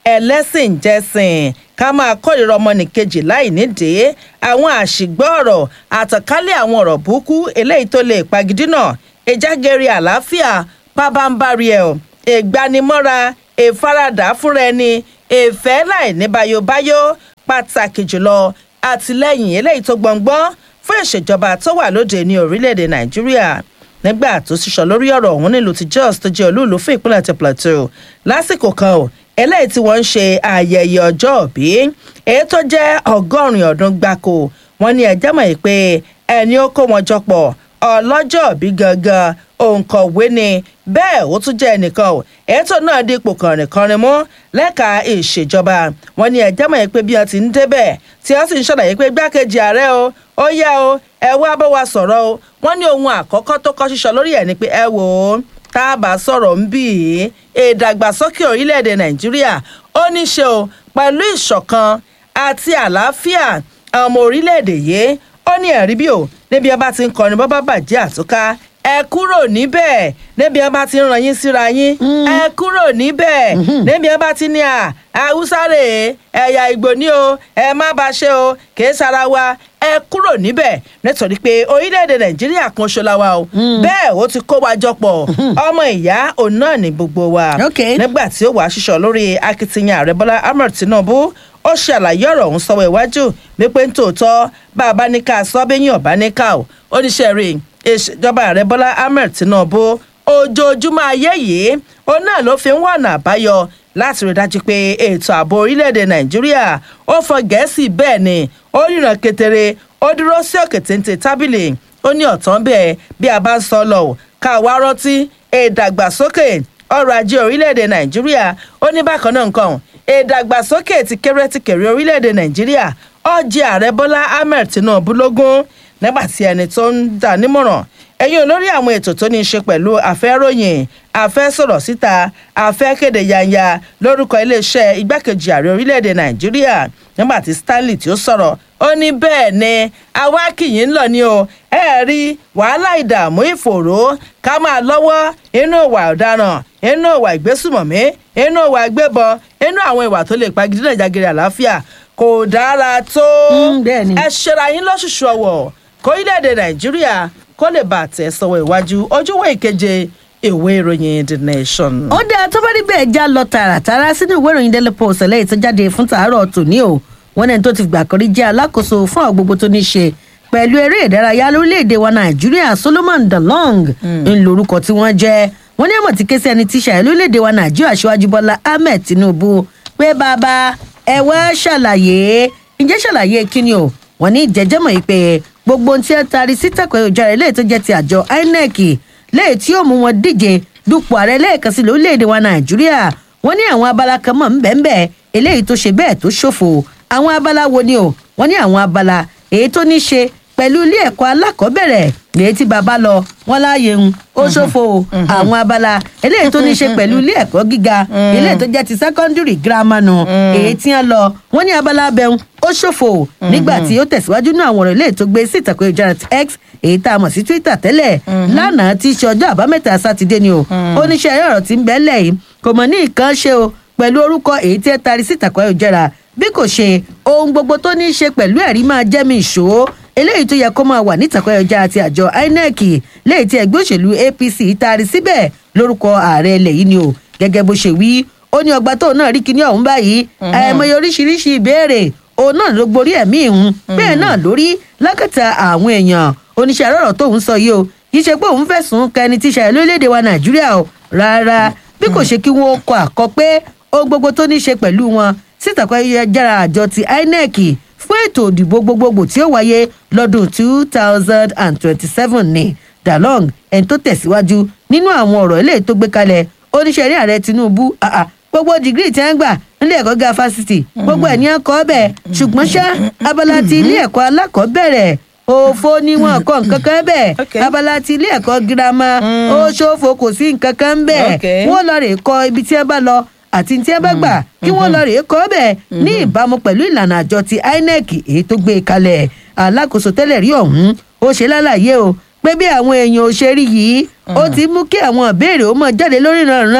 ẹlẹ́sìn jẹ́sìn ká máa kórìíra ọmọnìkejì láì nídìí àwọn àṣìgbọ́ ọ̀rọ̀ àtànkálẹ̀ àwọn ọ̀rọ̀ burúkú eléyìí tó lè pagidínà ìjágẹrẹ àlàáfíà pábánbárì ẹ̀ ọ́ ìgbanimọ́ra ìfaradà fúnra ẹni ìfẹ́ láì ní bayobayo pàtàkì jùlọ àtìlẹ́yìn eléyìí tó gbọ̀ngbọ́n fún ìṣèjọba tó wà lóde ní orílẹ̀-èdè nàìjíríà nígbà tó sísọ lórí ọ̀rọ̀ ọ̀hún nílùú ti jos tó jẹ́ olúùlú fún ìpínlẹ̀ ti plateau lásìkò kan ò eléyìí tí wọ́n ń ṣe ayẹyẹ ọjọ́ òbí èyí tó jẹ́ ọgọ́rin ọdún gbáko wọ́n ní ẹjẹ́ mọ̀ pé ẹni ó kó wọn jọ pọ̀ ọlọ́jọ́ òbí gangan òǹkọ̀wé ni bẹ́ẹ̀ ó tún jẹ́ ẹnìkan ò ètò náà dípò kànrìnkànrin mú lẹ́ka ìṣèjọba wọn ní ẹjẹ́ mọ̀ pé bí wọ́n ti ń débẹ̀ tí wọ́n sì ń ṣàlàyé pé gbákejì ààrẹ o ó yá o ẹ wá bá wa sọ̀rọ̀ o wọ́n ní ohun àkọ́kọ́ tó kọ́ sísọ lórí ẹ̀ ni pé ẹ wò ó tá a bá sọ̀rọ̀ ń bì í ìdàgbàsókè orílẹ̀-èdè nàìjíríà ó ní ṣe o pẹ̀lú ìṣọ̀kan àti àlàáfíà àwọn ọmọ orílẹ̀-èdè yìí ó ní ẹ̀rí bí o níbi ẹ bá ti ń kọrin bọ́ bá bàjẹ́ àtúká ẹ kúrò níbẹ̀ níbi ẹ bá ti ń ràn yín síra yín ẹ kúrò níbẹ̀ níbi ẹ bá ti ní à haúsá rèé ẹ̀yà ìgbò ní o ẹ má bá ṣe o kì í sara wa ẹ kúrò níbẹ̀ nítorí pé orílẹ̀-èdè nàìjíríà kan ṣo la wa o bẹ́ẹ̀ ó ti kó wa jọ pọ̀ ọmọ ìyá òun náà ní gbogbo wa Okay. nígbà tí ó wàá ṣiṣọ́ lórí akitiyan ààrẹ bọ́lá ahmed tinubu ó ṣe àlàyé ọ̀rọ̀ ọ̀hún sọ́wọ́ iwájú wípé nítòótọ́ bá a bá ní ká sọ bẹ́yìn ọ̀bá ní ká o oníṣẹ́ rí ìṣèjọba ààrẹ bọ́lá ahmed tinubu ojoojúmọ́ ayé yìí ó náà ló fi ń wọ̀nà àbáyọ láti rí dájú pé ètò ààbò orílẹ̀-èdè nàìjíríà ó fọ gẹ̀ẹ́sì bẹ́ẹ̀ ni ó ríran ketere ó dúró sí òkè téńté tábìlì ó ní ọ̀tán bẹ́ẹ̀ bí a bá ń sọ lọ ò ká wá rántí ìdàgbàsókè ọrọ̀ ajé orílẹ̀-èdè nàìjíríà ó ní bákan náà nǹkan ìdàgbàsókè ti kéré ti kéré orílẹ̀-èdè nàìjíríà ọjẹ́ ààrẹ bọ́lá ahmed tinubu lógún nígbà tí ẹni tó ń dà nímọ̀ràn ẹ̀yin olórí àwọn ètò tó ní í ṣe pẹ̀lú àfẹ́ròyìn àfẹ́sọ̀rọ̀ síta àfẹ́kéde yanya lórúkọ iléeṣẹ́ igbákejì ààrẹ orílẹ̀-èdè nàìjíríà nígbà tí stanley tí ó sọ̀rọ̀ ó ní bẹ́ẹ̀ ni àwa kìyìn ń lọ ni o ẹ rí wàhálà ìdààmú ìfòòró ká máa lọ́wọ́ inú ìwà ọ̀daràn inú ìwà ìgbésùmọ̀mí inú ìwà ìgbébọn inú àwọn ìwà tó lè pagidínà ìjàgìrì àlàáfíà kò dára tó Mm, bẹ́ẹ̀ ni. ẹ ṣera yín lọ́ṣùṣù ọ̀wọ̀ kórílẹ̀-èdè nàìjíríà kó lè bá àtẹ̀ sọ̀wọ́ iwájú ojúwé ìkeje ìwé ìròyìn the nation. ó dáa tó bá rí bẹ́ẹ̀ já lọ tààràtàrà sínú ìwé ìròyìn daily post lẹ́yìn tó jáde fún tàárọ̀ tòní o wọn ní ẹni tó ti gbà kan rí jẹ́ alákòóso fún àwọn gbogbo tó ní í ṣe pẹ̀lú eré ìdárayá lórílẹ̀‐èdè wa nàìjíríà solomon dalong ń lorúkọ tí wọ́n jẹ́ wọ́n ní àmọ̀ tí ké sí ẹni tí ṣàyẹ̀ lórílẹ̀‐èdè wa nàìjíríà aṣíwájú bọ́lá ahmed tinubu pé bàbá ẹ wá ṣàlàyé ǹjẹ́ ṣàlàyé kíni o wọ́n ní ìjẹ́jẹ́mọ̀ yìí pé gbogbo ohun tí ẹ taari sí tẹ̀kọ̀ ìjọra eléyìí tó jẹ́ ti àjọ inec léyìí tí yóò mú wọn díje dupò ààrẹ lẹ́ẹ̀kan sí lórílẹ̀‐èdè wa nàìjíríà wọ́n ní àwọn abala kan mọ̀ ńbẹ́ńbẹ́ eléyìí tó ṣe bẹ́ẹ̀ tó ṣòfò àwọn abala wo ni o wọ́n ní àwọn abala èyí tó ní ṣe pẹ̀lú ilé ẹ̀kọ́ alákọ̀ọ́bẹ̀rẹ̀ lèyí tí baba lọ wọn láàyè ń ó ṣòfò o. àwọn abala eléyìí tó ní ṣe pẹ̀lú ilé ẹ̀kọ́ gíga eléyìí tó jẹ́ ti secondary grammar nù èyí tí wọ́n lọ wọ́n ní abala abẹ́hùn ó ṣòfò o. nígbà tí ó tẹ̀síwájú ní àwọn ọ̀rọ̀ eléyìí tó gbé sí ìtàkùn ìjọra ti x èyí tá a mọ̀ sí twitter tẹ́lẹ̀ lánàá tí í ṣe ọjọ́ àbámẹ́ta sátidé ni o oníṣẹ́ ẹ̀rọ tí ń bẹ́ẹ̀ lẹ́yìn kò mọ̀ ní nǹkan ṣe o pẹ̀lú orúkọ èyí tí ẹ tari sí ìtàkùn ayélujára bí kò ṣe ohun gbogbo tó ní í ṣe pẹ̀lú ẹ̀rí máa jẹ́ mi ìṣó eléyìí tó yẹ kó máa wà nítàkùn ayélujára ti àjọ inec léyìí tí ẹgbẹ́ òṣèlú apc tari síbẹ̀ lórúkọ ààrẹ ilẹ̀ yìí ni o gẹ́gẹ́ bó ṣe wí ó ní ọgbà tóun náà rí kinní ọ̀hún báyìí àìmọye oríṣiríṣi ìbéèrè òun náà ló gborí ẹ̀mí ìhun bẹ́ẹ̀ náà lórí lákàtà àwọn èèyàn oníṣẹ́ àrọ̀rọ̀ tóun sọ yìí o kì í ṣe pé òun fẹ̀sùn kẹni tí ṣàyẹ̀ lórílẹ̀‐èdè wa nàìjíríà o rárá bí kò ṣe kí wọ́n kọ àkọ pé ohun gbogbo tó ní í ṣe pẹ̀lú wọn sítàkọ́ ayélujára àjọ ti inec fún ètò òdìbò gbogbogbò tí ó wáyé lọ́dún two thousand and twenty-seven ní dalong ẹni tó tẹ̀síwájú nínú àwọn ọ̀rọ̀ eléyìí tó gbé kalẹ̀ oníṣẹ́rí ààrẹ tinubu ah, ah, gbogbo dìgírì tí wọ́n gbà nílé ẹ̀kọ́ gíga fásitì gbogbo ẹ̀ ní ẹ̀kọ́ bẹ̀ ṣùgbọ́n ṣá abala ti ilé ẹ̀kọ́ alákọ̀ọ́bẹ̀rẹ̀ òfo ni wọn kọ nǹkan kan bẹ́ẹ̀ Okay. abala ti ilé ẹ̀kọ́ girama ó ṣòfò kò sí nǹkan kan bẹ́ẹ̀ Okay. wọ́n lọ rè kọ ibi tí wọ́n bá lọ àti tí wọ́n bá gbà kí wọ́n lọ rè kọ́ bẹ́ẹ̀ ní ìbámu pẹ̀lú ìlànà àjọ ti inec èyí tó gbé kalẹ̀ alákòóso tẹ́lẹ̀ rí ọ̀hún ó ṣe lálàyé o pé bí àwọn èèyàn ò ṣe rí yìí ó ti mú kí àwọn ìbéèrè ó mọ̀ jáde lórí ìrànràn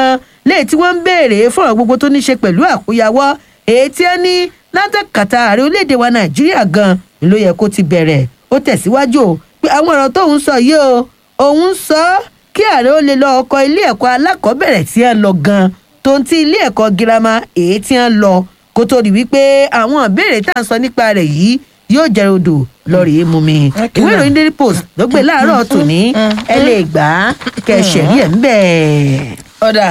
léyìí tí wọ́n ń béèrè fọ̀rọ̀ gbogbo tó ní ṣe pẹ̀lú àkóyawọ́ èyí tí ó ní látàkàtà ààrẹ orílẹ̀-èdè wa nàìjíríà gan ló yẹ kó ti bẹ̀rẹ̀ ó tẹ̀síwájú o pé àwọn ọ̀rọ̀ tóun sọ yìí o òun sọ ọ́ kí ààrẹ ó lè lọ ọkọ̀ ilé ẹ̀kọ́ alákọ̀ọ́bẹ̀rẹ̀ tí ń lọ gan tó ń ti ilé ẹ̀kọ́ girama èyí tí ń lọ kó tó di wípé àwọn ìbéèrè tá à ń sọ nípa rẹ̀ yìí yóò jẹ́ odò lọ́ọ̀rì mú mi ìwé ìròyìn daily post ló gbé láàárọ̀ tòní ẹ lè gbà á kẹsẹ̀ rí ẹ̀ ń bẹ̀. ọ̀dà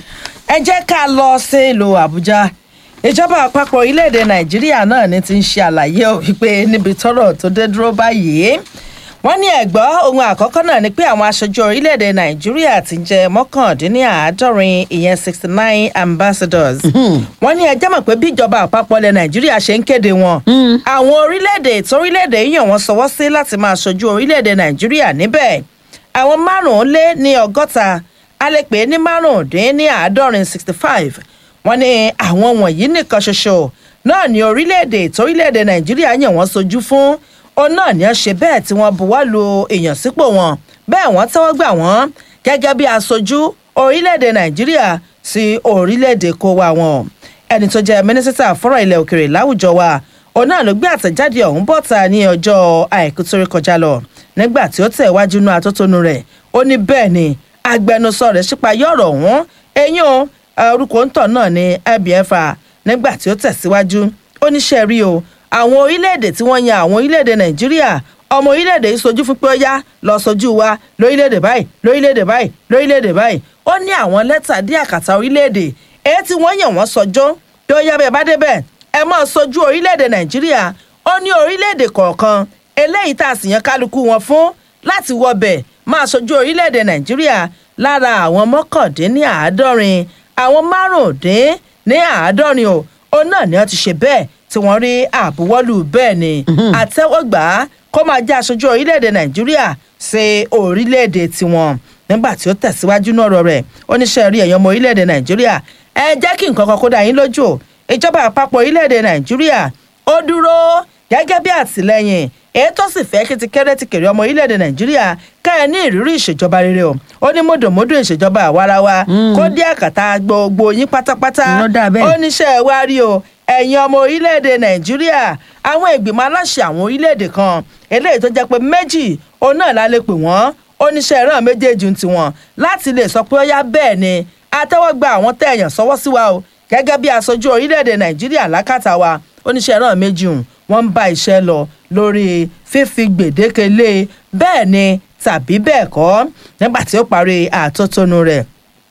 ẹ jẹ́ ká lọ sí ìlú àbújá ìjọba àpapọ̀ orílẹ̀-èdè nàìjíríà náà ní ti ń ṣe àlàyé ò wípé níbi tọ́rọ̀ tó dé dúró báyìí wọ́n ní ẹ̀gbọ́ ohun àkọ́kọ́ náà ni pé àwọn aṣojú orílẹ̀-èdè nàìjíríà ti jẹ́ mọ́kàndínláàádọ́rin ìyẹn sixty nine ambassadors wọ́n ní ẹjẹ́ mọ̀ pé bí ìjọba àpapọ̀ ilẹ̀ nàìjíríà ṣe ń kéde wọn àwọn orílẹ̀-èdè torílẹ̀-èdè yàn wọ́n sọwọ́ sí láti máa ṣojú orílẹ̀-èdè nàìjíríà níbẹ̀ àwọn márùn-ún lé ní ọgọ́ta a lè pè é ní márùndín ní àádọ́rin sixty five wọ́n ní àwọn wọ̀nyí nìkan ṣoṣo náà ní orílẹ̀-èdè torílẹ̀-èdè nàìjíríà yàn wọ́n sojú fún òun náà ní ṣe bẹ́ẹ̀ tí wọ́n buwọ́ lu èèyàn sípò wọn bẹ́ẹ̀ wọ́n tẹ́wọ́ gbà wọ́n gẹ́gẹ́ bí aṣojú orílẹ̀-èdè nàìjíríà sí orílẹ̀-èdè kó wa wọn ẹni tó jẹ́ mínísítà fọ́rọ̀ ilẹ̀ òkèrè láwùjọ wa òun náà ló gbé àtẹ̀jáde ọ̀hún bọ́ta ní ọjọ́ àìkú tó rí kọjá lọ nígbà tí ó tẹ̀ wájú inú atótónu rẹ̀ ó ní bẹ́ẹ̀ ni agbẹnusọ rẹ̀ ṣípayọ ọ̀rọ̀ ọ̀hún eyín o orúkọ ńtọ̀ náà ní ibfa nígbà tí ó tẹ̀síwájú ó níṣẹ́ rí o àwọn orílẹ̀-èdè tí wọ́n yan àwọn orílẹ̀-èdè nàìjíríà ọmọ orílẹ̀-èdè yìí sojú fún pé ó yá lọ sojú wa lórílẹ̀-èdè báyìí lórílẹ̀-èdè báyìí lórílẹ̀-èdè báyìí ó ní àwọn lẹ́tà dí àkàtà orílẹ̀-èdè èyí tí wọ́n yàn wọ́n sọjọ́ pé ó yá bẹ́ẹ̀ bá débẹ̀ ẹ máa sojú orílẹ̀-èdè nàìjíríà ó ní orílẹ̀-èdè kọ̀ọ̀kan eléyìí tá a sì yan kálukú wọn fún láti wọbẹ̀ máa sojú orílẹ̀-èdè nàìjíríà lára àwọn mọ́kàndínláàádọ́rin àwọn márùndín ní àádọ́rin o òun náà ni wọ́n ti ṣe bẹ́ẹ̀ tí wọ́n rí àbúwọ́lù bẹ́ẹ̀ ni àtẹ́wọ́gbà kó máa jẹ́ aṣojú orílẹ̀-èdè nàìjíríà ṣe orílẹ̀-èdè tiwọn nígbà tí ó tẹ̀síwájú náà rọ rẹ̀ oníṣẹ́ rí ẹ̀yàn ọmọ orílẹ̀-èdè nàìjíríà ẹ jẹ́ kí nǹkan kan kó dá yín lójú o ìjọba àpapọ̀ orílẹ̀-èdè nàìjíríà ó dúró gẹ́gẹ́ bí àtìlẹ́yìn èyí tó sì fẹ́ kí ti kéré ti kéré ọmọ orílẹ̀-èdè nàìjíríà ká ẹ ní ìrírí ìṣèjọba rere o ó ní mọ̀dọ̀mọ́dọ̀ ìṣèjọba àwarawa kó dé àkàtà gbogbo yín pátápátá Ló dà bẹ́ẹ̀. ó níṣẹ́ wá rí o ẹ̀yin ọmọ orílẹ̀-èdè nàìjíríà àwọn ìgbìmọ̀ aláṣẹ àwọn orílẹ̀-èdè kan eléyìí tó jẹ́ pé méjì òun náà la lè pè wọ́n oníṣẹ́ ìran méjèèjì ń tiwọn láti lè sọ pé ó yá bẹ́ẹ̀ ni àtẹ́wọ́gbà àwọn tẹ̀yàn sọ́wọ́ sí wa o gẹ́gẹ́ bí aṣojú orílẹ̀-èdè nàìjíríà lákàtà wa oníṣẹ́ ìran méjì hùn wọ́n ń bá iṣẹ́ lọ lórí fífi gbèdéke lé bẹ́ẹ̀ ni tàbí bẹ́ẹ̀ kọ́ nígbà tí ó parí àtótónu rẹ̀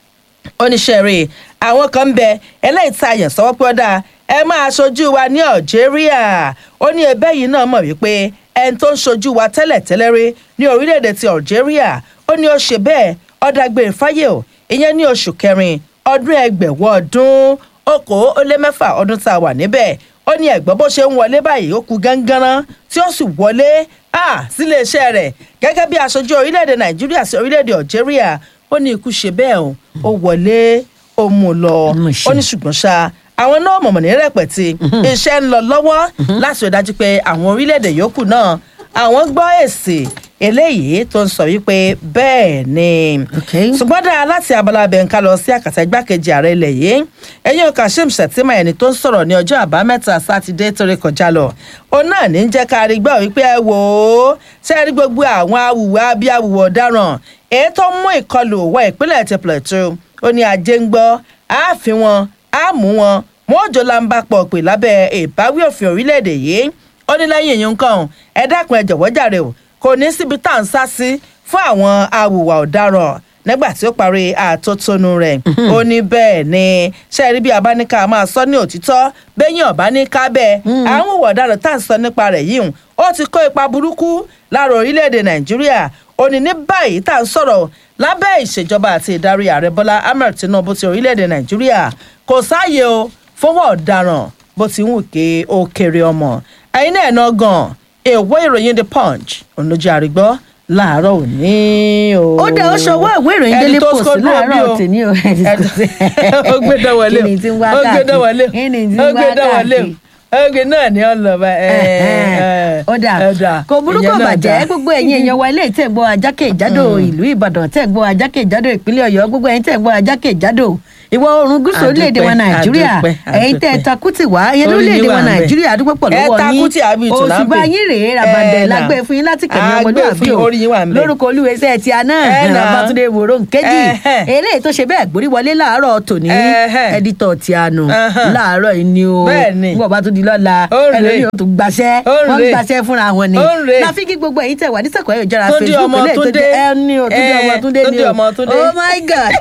oníṣẹ́rẹ́ àwọn kan ń bẹ eléyìí tá a yàn sọ́wọ́ pé ó dáa ẹ máa ṣojú wa ní algeria ó ní ẹbẹ́ yìí náà mọ̀ wípé ẹni tó ń ṣojú wa tẹ́lẹ̀tẹ́lẹ̀ rí ní orílẹ̀-èdè ti algeria ó ní ó ṣe bẹ́ẹ̀ ọ̀dàgbére fáyé o ìyẹn ní oṣù kẹrin ọdún ẹgbẹ̀wọ̀ ọdún okòó ó lé mẹ́fà ọdún tá a wà níbẹ̀ ó ní ẹ̀gbọ́n bó ṣe ń wọlé báyìí ó kú gánganrán tí ó sì wọlé ah, sílé iṣẹ́ rẹ̀ gẹ́gẹ́ bí aṣojú orílẹ̀-èdè nàìjíríà sí orílẹ̀-èdè algeria ó ní ikú ṣe bẹ́ẹ̀ o ó wọlé ó mú un lọ Mo ṣe. ó ní ṣùgbọ́n ṣá àwọn náà mọ̀mọ́ ní rẹpẹ̀tì iṣẹ́ ń lọ lọ́wọ́ láti rí dájú pé àwọn orílẹ̀-èdè yòókù náà àwọn gbọ́ èsì eléyìí tó ń sọ wípé bẹ́ẹ̀ ni Okay. ṣùgbọ́n dáa láti abala bẹ̀ǹká lọ sí àkàtà igbákejì ààrẹ ilẹ̀ yìí ẹ̀yìn o kashim shettima ẹni tó ń sọ̀rọ̀ ní ọjọ́ àbámẹ́ta sátidé torí kọjá lọ òun náà ní jẹ́ ká rí gbọ́ wípé ẹ wò ó ṣe rí gbogbo àwọn awùwà bí awùwà ọ̀daràn èyí tó mú ìkọlù wọ ìpínlẹ̀ ti plateau ó ní ajé ń gbọ́ àáfin wọn á mú wọn wọn ò jọ lamba pọ̀ pè lábẹ́ ìbáwí òfin orílẹ̀-èdè yìí ó ní lẹ́yìn èyí nǹkan ẹ dákun ẹ jọ̀wọ́ jàre o kò ní síbi tá à ń sá sí fún àwọn awùwà ọ̀daràn nígbà tí ó parí àtótónu rẹ̀ ó ní bẹ́ẹ̀ ni ṣe rí bí abáníkà máa sọ ní òtítọ́ bẹ́yìn ọ̀báníkà bẹ́ẹ̀ àwọn ìwà ọ̀daràn tá à ń sọ nípa rẹ̀ yìí ó ti kó ipa burúkú lára orílẹ̀-èdè nàìjíríà ó ní ní báyìí tá à ń sọ̀rọ̀ lábẹ́ ìṣèjọba àti ìdarí ààrẹ bọ́lá ahmed tinubu ti orílẹ̀-èdè nàìjíríà kò sáàyè o fọwọ́ ọ̀daràn bó ti ń wù ké ó kéré ọmọ ẹ̀yin náà ná gan èèwọ̀ ìròyìn the punch olójú àrígbọ́ láàárọ̀ òní o. ó dá ó ṣọwọ́ ìwé ìròyìn Ẹni délé tó post scold láàárọ̀ bí o. tèmi o ó gbé dánwọlé kí ni tí ń wá ó gbé dánwọlé káàkiri kí ni tí ń ó wá gbé dánwọlé káàkiri ó gbé náà ní ọlọ́ba ó dà kò burúkú bàjẹ́ gbogbo ẹ̀yin èèyàn wa ilé tẹ̀ ń gbọ́ ajákèjádò ìlú ìbàdàn tẹ̀ ń gbọ́ ajákèjádò ìpínlẹ̀ ọ̀yọ́ gbogbo ẹ̀yin tẹ̀ ń gbọ́ ajákèjádò ìwọ oòrùn gúúsù Àdúpẹ́, orílẹ̀-èdè wa nàìjíríà àdúpẹ́, ẹ̀yin tẹ́ ẹ àdúpẹ́. takùtì wá ẹ̀yin Orí lórílẹ̀-èdè yín wa wà ń bẹ̀. nàìjíríà àdúpẹ́ pọ̀ Ẹ lọ́wọ́ yín takùtì àbí ìtùnú òṣùbà àbẹ̀. yín rèé Ẹ rabandẹ̀ nà. lágbé fún yín láti kẹ̀mí Àgbẹ̀ ọmọlúwàbí fún o orí yín wà ń bẹ̀. lórúkọ olúwẹsẹ̀ ti àná Ẹ nà. rabatunde wòró nkejì Ẹhẹ́. eléyìí tó ṣe bẹ́ẹ̀ gborí wọlé láàárọ̀ tòní Ẹhẹ́. ẹdítọ̀ ti àná Ẹhẹ́. láàárọ̀ yìí ni o Bẹ́ẹ̀ni. nígbà bá tún di lọ́la Ó rèé. ẹlòmíì ó tún gbaṣẹ́ Ó wọ́n ń rèé. gbaṣẹ́ fúnra wọn ni Ó rèé. láfi kí gbogbo ẹ̀yin tẹ̀ wá ní sẹ̀kọ̀ ẹ̀yọ̀ jára Túndé facebook ọmọ eléyìí tó Túndé. jẹ́ ẹni o túndé Ẹ, ọmọ túndé ni Túndé o ọmọ Túndé. oh my god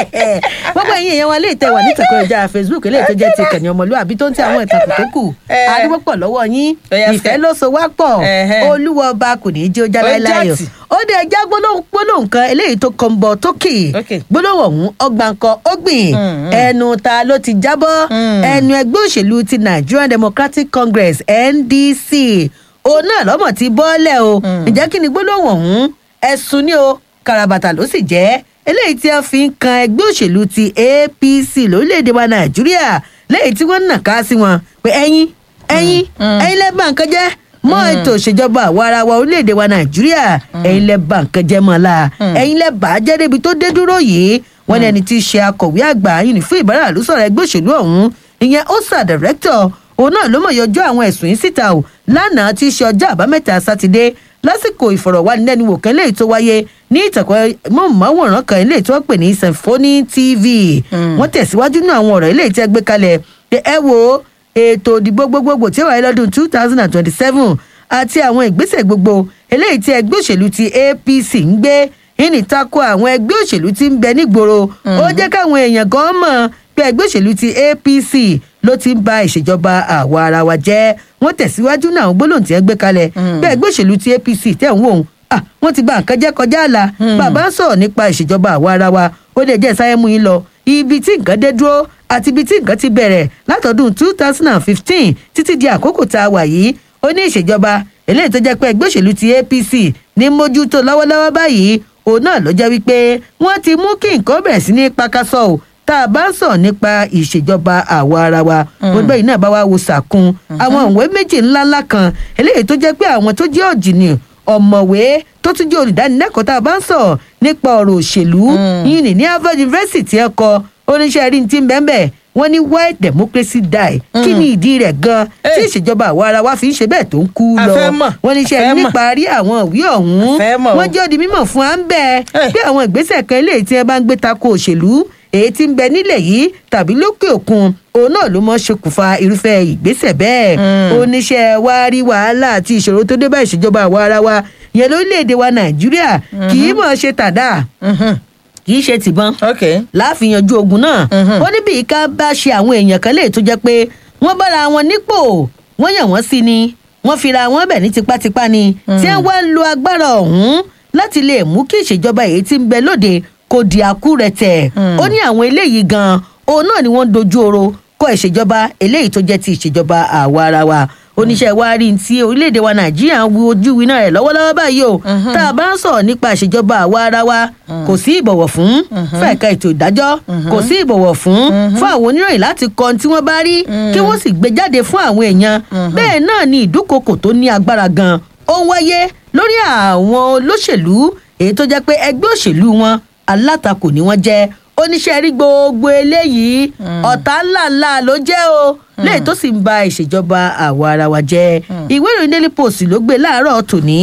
gbogbo ẹ̀yin èèyàn wa lè tẹ̀ wá ní sẹ̀kọ̀ ẹ̀yọ̀ jára facebook eléyìí tó jẹ́ ti kẹ̀ní ọmọlúwàbí tó ń tẹ àwọn ìtàkùn tó kù Ẹ. adúgbò pọ̀ lọ́wọ́ yín Ó yá, ìfẹ́ fẹ́. ló so wá pọ̀ Ẹhẹ́. olúwa ọba kò ní í jẹ́ ó já Ó láéláyò jàtì. ó dé ẹja gbólóhùn gbólóhùn kan eléyìí tó kàn bọ̀ tókè Okay. gbólóhùn ọ̀hún ọgbà nǹkan ó gbìn Mm, mm. ẹnu ta ló ti jábọ́ Mm. ẹnu ẹgbẹ́ òṣèlú ti nigerian democratic congress ndc òun náà lọ́mọ̀ ti bọ́ọ̀lẹ̀ o ǹjẹ́ kí ni gbólóhùn ọ̀hún ẹ̀sùn ni o kàràbàtà ló sì jẹ́ eléyìí tí a fi ń kan ẹgbẹ́ òṣèlú ti apc lórílẹ̀‐èdè wa nàìjíríà lẹ́yìn tí wọ́n ń nàka sí wọn pé ẹ̀yin ẹ̀yin ẹ̀yin lẹ́bàá nǹkan jẹ́ mọ́ ètò ìṣèjọba àwa ara wa orílẹ̀‐èdè wa nàìjíríà ẹ̀yin lẹ́bàá nǹkan jẹ́ mọ́ la ẹ̀yin lẹ́bàá jẹ́ débi tó dé dúró yìí wọ́n ní ẹni tí í ṣe akọ̀wé àgbà yìí ní fún ìbára ló sọ̀rọ̀ ẹgbẹ́ òṣèlú ọ̀hún ìyẹn osa director òun náà ló mọ̀ yọjọ́ àwọn ẹ̀sùn yìí síta o lánàá tí í ṣe ọjọ́ àbámẹ́ta sátidé lásìkò ìfọ̀rọ̀wánilẹ́nuwò kan léyìí tó wáyé ní ìtàkùn mọ́ọ̀mọ́wòrán kan eléyìí tí wọ́n pè ní symphony tv wọ́n tẹ̀síwájú nínú àwọn ọ̀rọ̀ eléyìí tí ẹ gbé kalẹ̀ pé ẹ wo ètò òdìbò gbogbogbò tí ó wáyé lọ́dún two thousand and twenty-seven àti àwọn ìgbésẹ̀ gbogbo eléyìí tí ẹgbẹ́ òṣèlú ti apc ń gbé ìní tako àwọn ẹgbẹ́ òṣèlú tí ń bẹ nígboro ó jẹ́ káwọn èèyàn gan mọ̀ pé ẹgbẹ́ òṣèlú ti apc ló ti ń ba ìṣèjọba àwa ara wa jẹ́ wọ́n tẹ̀síwájú náà àwọn gbólóhùn tí wọ́n gbé kalẹ̀ pé ẹgbẹ́ òṣèlú ti apc tẹ̀ ń wò ó ah wọ́n ti ba nǹkan jẹ́ kọjá àlà bàbá ń sọ̀rọ̀ nípa ìṣèjọba àwa ara wa ó lè jẹ́ sáyẹ́ mú yín lọ ibi tí nǹkan dé dúró àti ibi tí nǹkan ti bẹ̀rẹ̀ látọdún two thousand and fifteen títí di àkókò tá a wà yìí ó ní ìṣèjọba eléyìí tó jẹ́ pé ẹgbẹ́ òṣèlú ti apc ní mójútó lọ́wọ́lọ́wọ́ báyìí òun náà ló jẹ́ wípé wọ́n ti mú kí nǹkan bẹ̀rẹ̀ sí ní pakasọ o tá a bá ń sọ̀rọ̀ nípa ìṣèjọba àwa ara wa gbogbo yìí náà bá wá wo sàkún àwọn òwe méjì ńláńlá kan eléyìí tó jẹ́ pé àwọn tó jẹ́ ọ̀jìnì ọ̀mọ̀wé tó tún jẹ́ olùdánilẹ́kọ̀ọ́ tá a bá ń sọ̀rọ̀ nípa ọ̀rọ̀ òṣèlú yìí ní ní harvard university ẹ̀ kọ oníṣẹ́ rí ti ń bẹ́ẹ̀ bẹ́ẹ̀ wọ́n ní why democracy die kí ni ìdí rẹ̀ gan tí Hey. ìṣèjọba àwa ara wa fi ń ṣe bẹ́ẹ̀ tó ń kú A lọ fẹ́ mọ̀, wọ́n ní a iṣẹ́ fẹ́ mọ̀. níparí àwọn ìwé ọ̀hún A fẹ́ mọ̀ o. wọ́n jẹ́ ó di mímọ̀ fún à ń bẹ́ẹ̀ Hey. pé àwọn ìgbésẹ̀ kan eléyìí tí wọ́n bá ń gbé tako òṣèlú èyí tí ń bẹ nílẹ̀ yìí tàbí lókè òkun òun náà ló mọ ṣokùnfà irúfẹ́ ìgbésẹ̀ bẹ́ẹ̀ oníṣẹ́ wa rí wàhálà àti ìṣòro tó dé bá ìṣèjọba àwa ara wa yẹn lórílẹ̀‐èdè wa nàìjíríà kì í mọ̀ ṣe tàdá kì í ṣe tìbọn ok láàfin yanjú ogun náà ó ní bí ká bá ṣe àwọn èèyàn kan lè tó jẹ́ pé wọ́n bára wọn nípò wọ́n yàn wọ́n sí ni wọ́n fira wọn bẹ̀ ní tipátipá ni tí wọ́n wá ń lo agbára ọ̀hún láti lè mú kí ìṣèjọba èyí tí ń bẹ lóde kò di àkúrẹ̀tẹ̀ ó ní àwọn eléyìí gan òun náà ni wọ́n ń dojú oro kọ ìṣèjọba eléyìí tó jẹ́ ti ìṣèjọba àwa ara wa oníṣẹ́ wa rí ti orílẹ̀-èdè wa nàìjíríà ń wo ojú winá rẹ̀ lọ́wọ́lọ́wọ́ báyìí o tá a bá ń sọ̀rọ̀ nípa ìṣèjọba àwa ara wa kò sí ìbọ̀wọ̀ fún fún ẹ̀ka ètò ìdájọ́ kò sí ìbọ̀wọ̀ fún fún àwọn oníròyìn láti kọ ohun tí wọ́n bá rí kí wọ́n sì gbé jáde fún àwọn èèyàn bẹ́ẹ̀ náà ni ìdúkokò tó ní agbára gan ó ń wáyé lórí àwọn olóṣèlú èyí tó jẹ́ pé ẹgbẹ́ òṣèlú wọn alátakò ni wọ́n jẹ́ oníṣẹ́ rí gbogbo eléyìí ọ̀tá ńláńlá ló jẹ́ o lẹ́yìn tó sì ń ba ìṣèjọba àwa ara wa jẹ́ ìwé ìròyìn daily post ló gbé láàárọ̀ tòní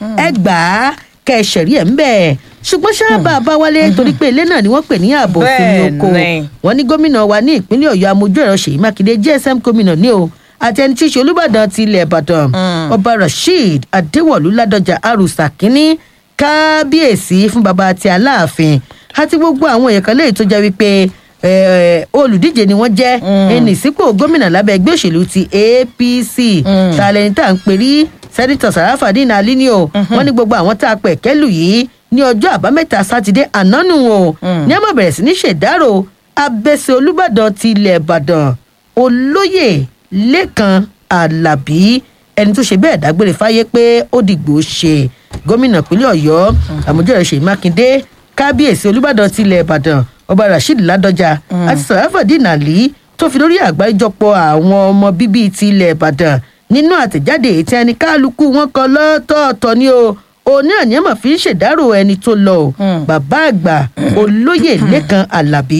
ẹgbàá kẹsẹ̀rí ẹ̀ ń bẹ̀ ṣùgbọ́n sábà bá wálé torí pé ilé náà ni wọ́n pè ní ààbò òfin oko Bẹ́ẹ̀ni. wọn ní gómìnà wa ní ìpínlẹ̀ ọ̀yọ́ amójú ẹ̀rọ ṣèyí mákindé gsm gómìnà ní o àti ẹni tí í ṣe olùbàdàn ti ilẹ̀ ìbàdàn ọba rasheed adéwọ̀lú ládọjà arúsà kínní kábíyèsí fún baba àti aláàfin àti gbogbo àwọn èèyàn kan léyìí tó jẹ́ wípé eh, olùdíje ni wọ́n jẹ́ ẹnì sípò gómìnà lábẹ́ ẹgbẹ́ òṣèlú ti apc tàlẹ́ni tá à ń perí sẹ́nitọ̀ sàràfàdín alí ni o wọ́n ní gbogbo àwọn tá a pẹ̀ kẹ́lù yìí ní ọjọ́ àbámẹ́ta sátidé ànánù o ní àmọ́ bẹ̀rẹ̀ sí ní ṣèdárò abẹ́sẹ̀ olùbàdàn ti ilẹ̀ ìbàdàn olóyè lẹ́kan alábí ẹni tó ṣe bẹ́ẹ̀ dágbére fáyé pé ó dìgbò ṣe gómìnà ìpínlẹ̀ ọ̀yọ́ àmójúrò ṣèyí mákindé kábíyèsí olùbàdàn ti ilẹ̀ ìbàdàn ọba rasheed ládọjà àti sàràfàdín àlí tó fi lórí àgbáríjọpọ̀ àwọn ọmọ bíbí ti ilẹ̀ ìbàdàn nínú àtẹ̀jáde èyí tí ẹni kálukú wọn kọ lọ́tọ̀ọ̀tọ̀ ni o òní àníyàn mà fi ń ṣèdárò ẹni tó lọ o bàbá àgbà olóyè lẹ́kan alábí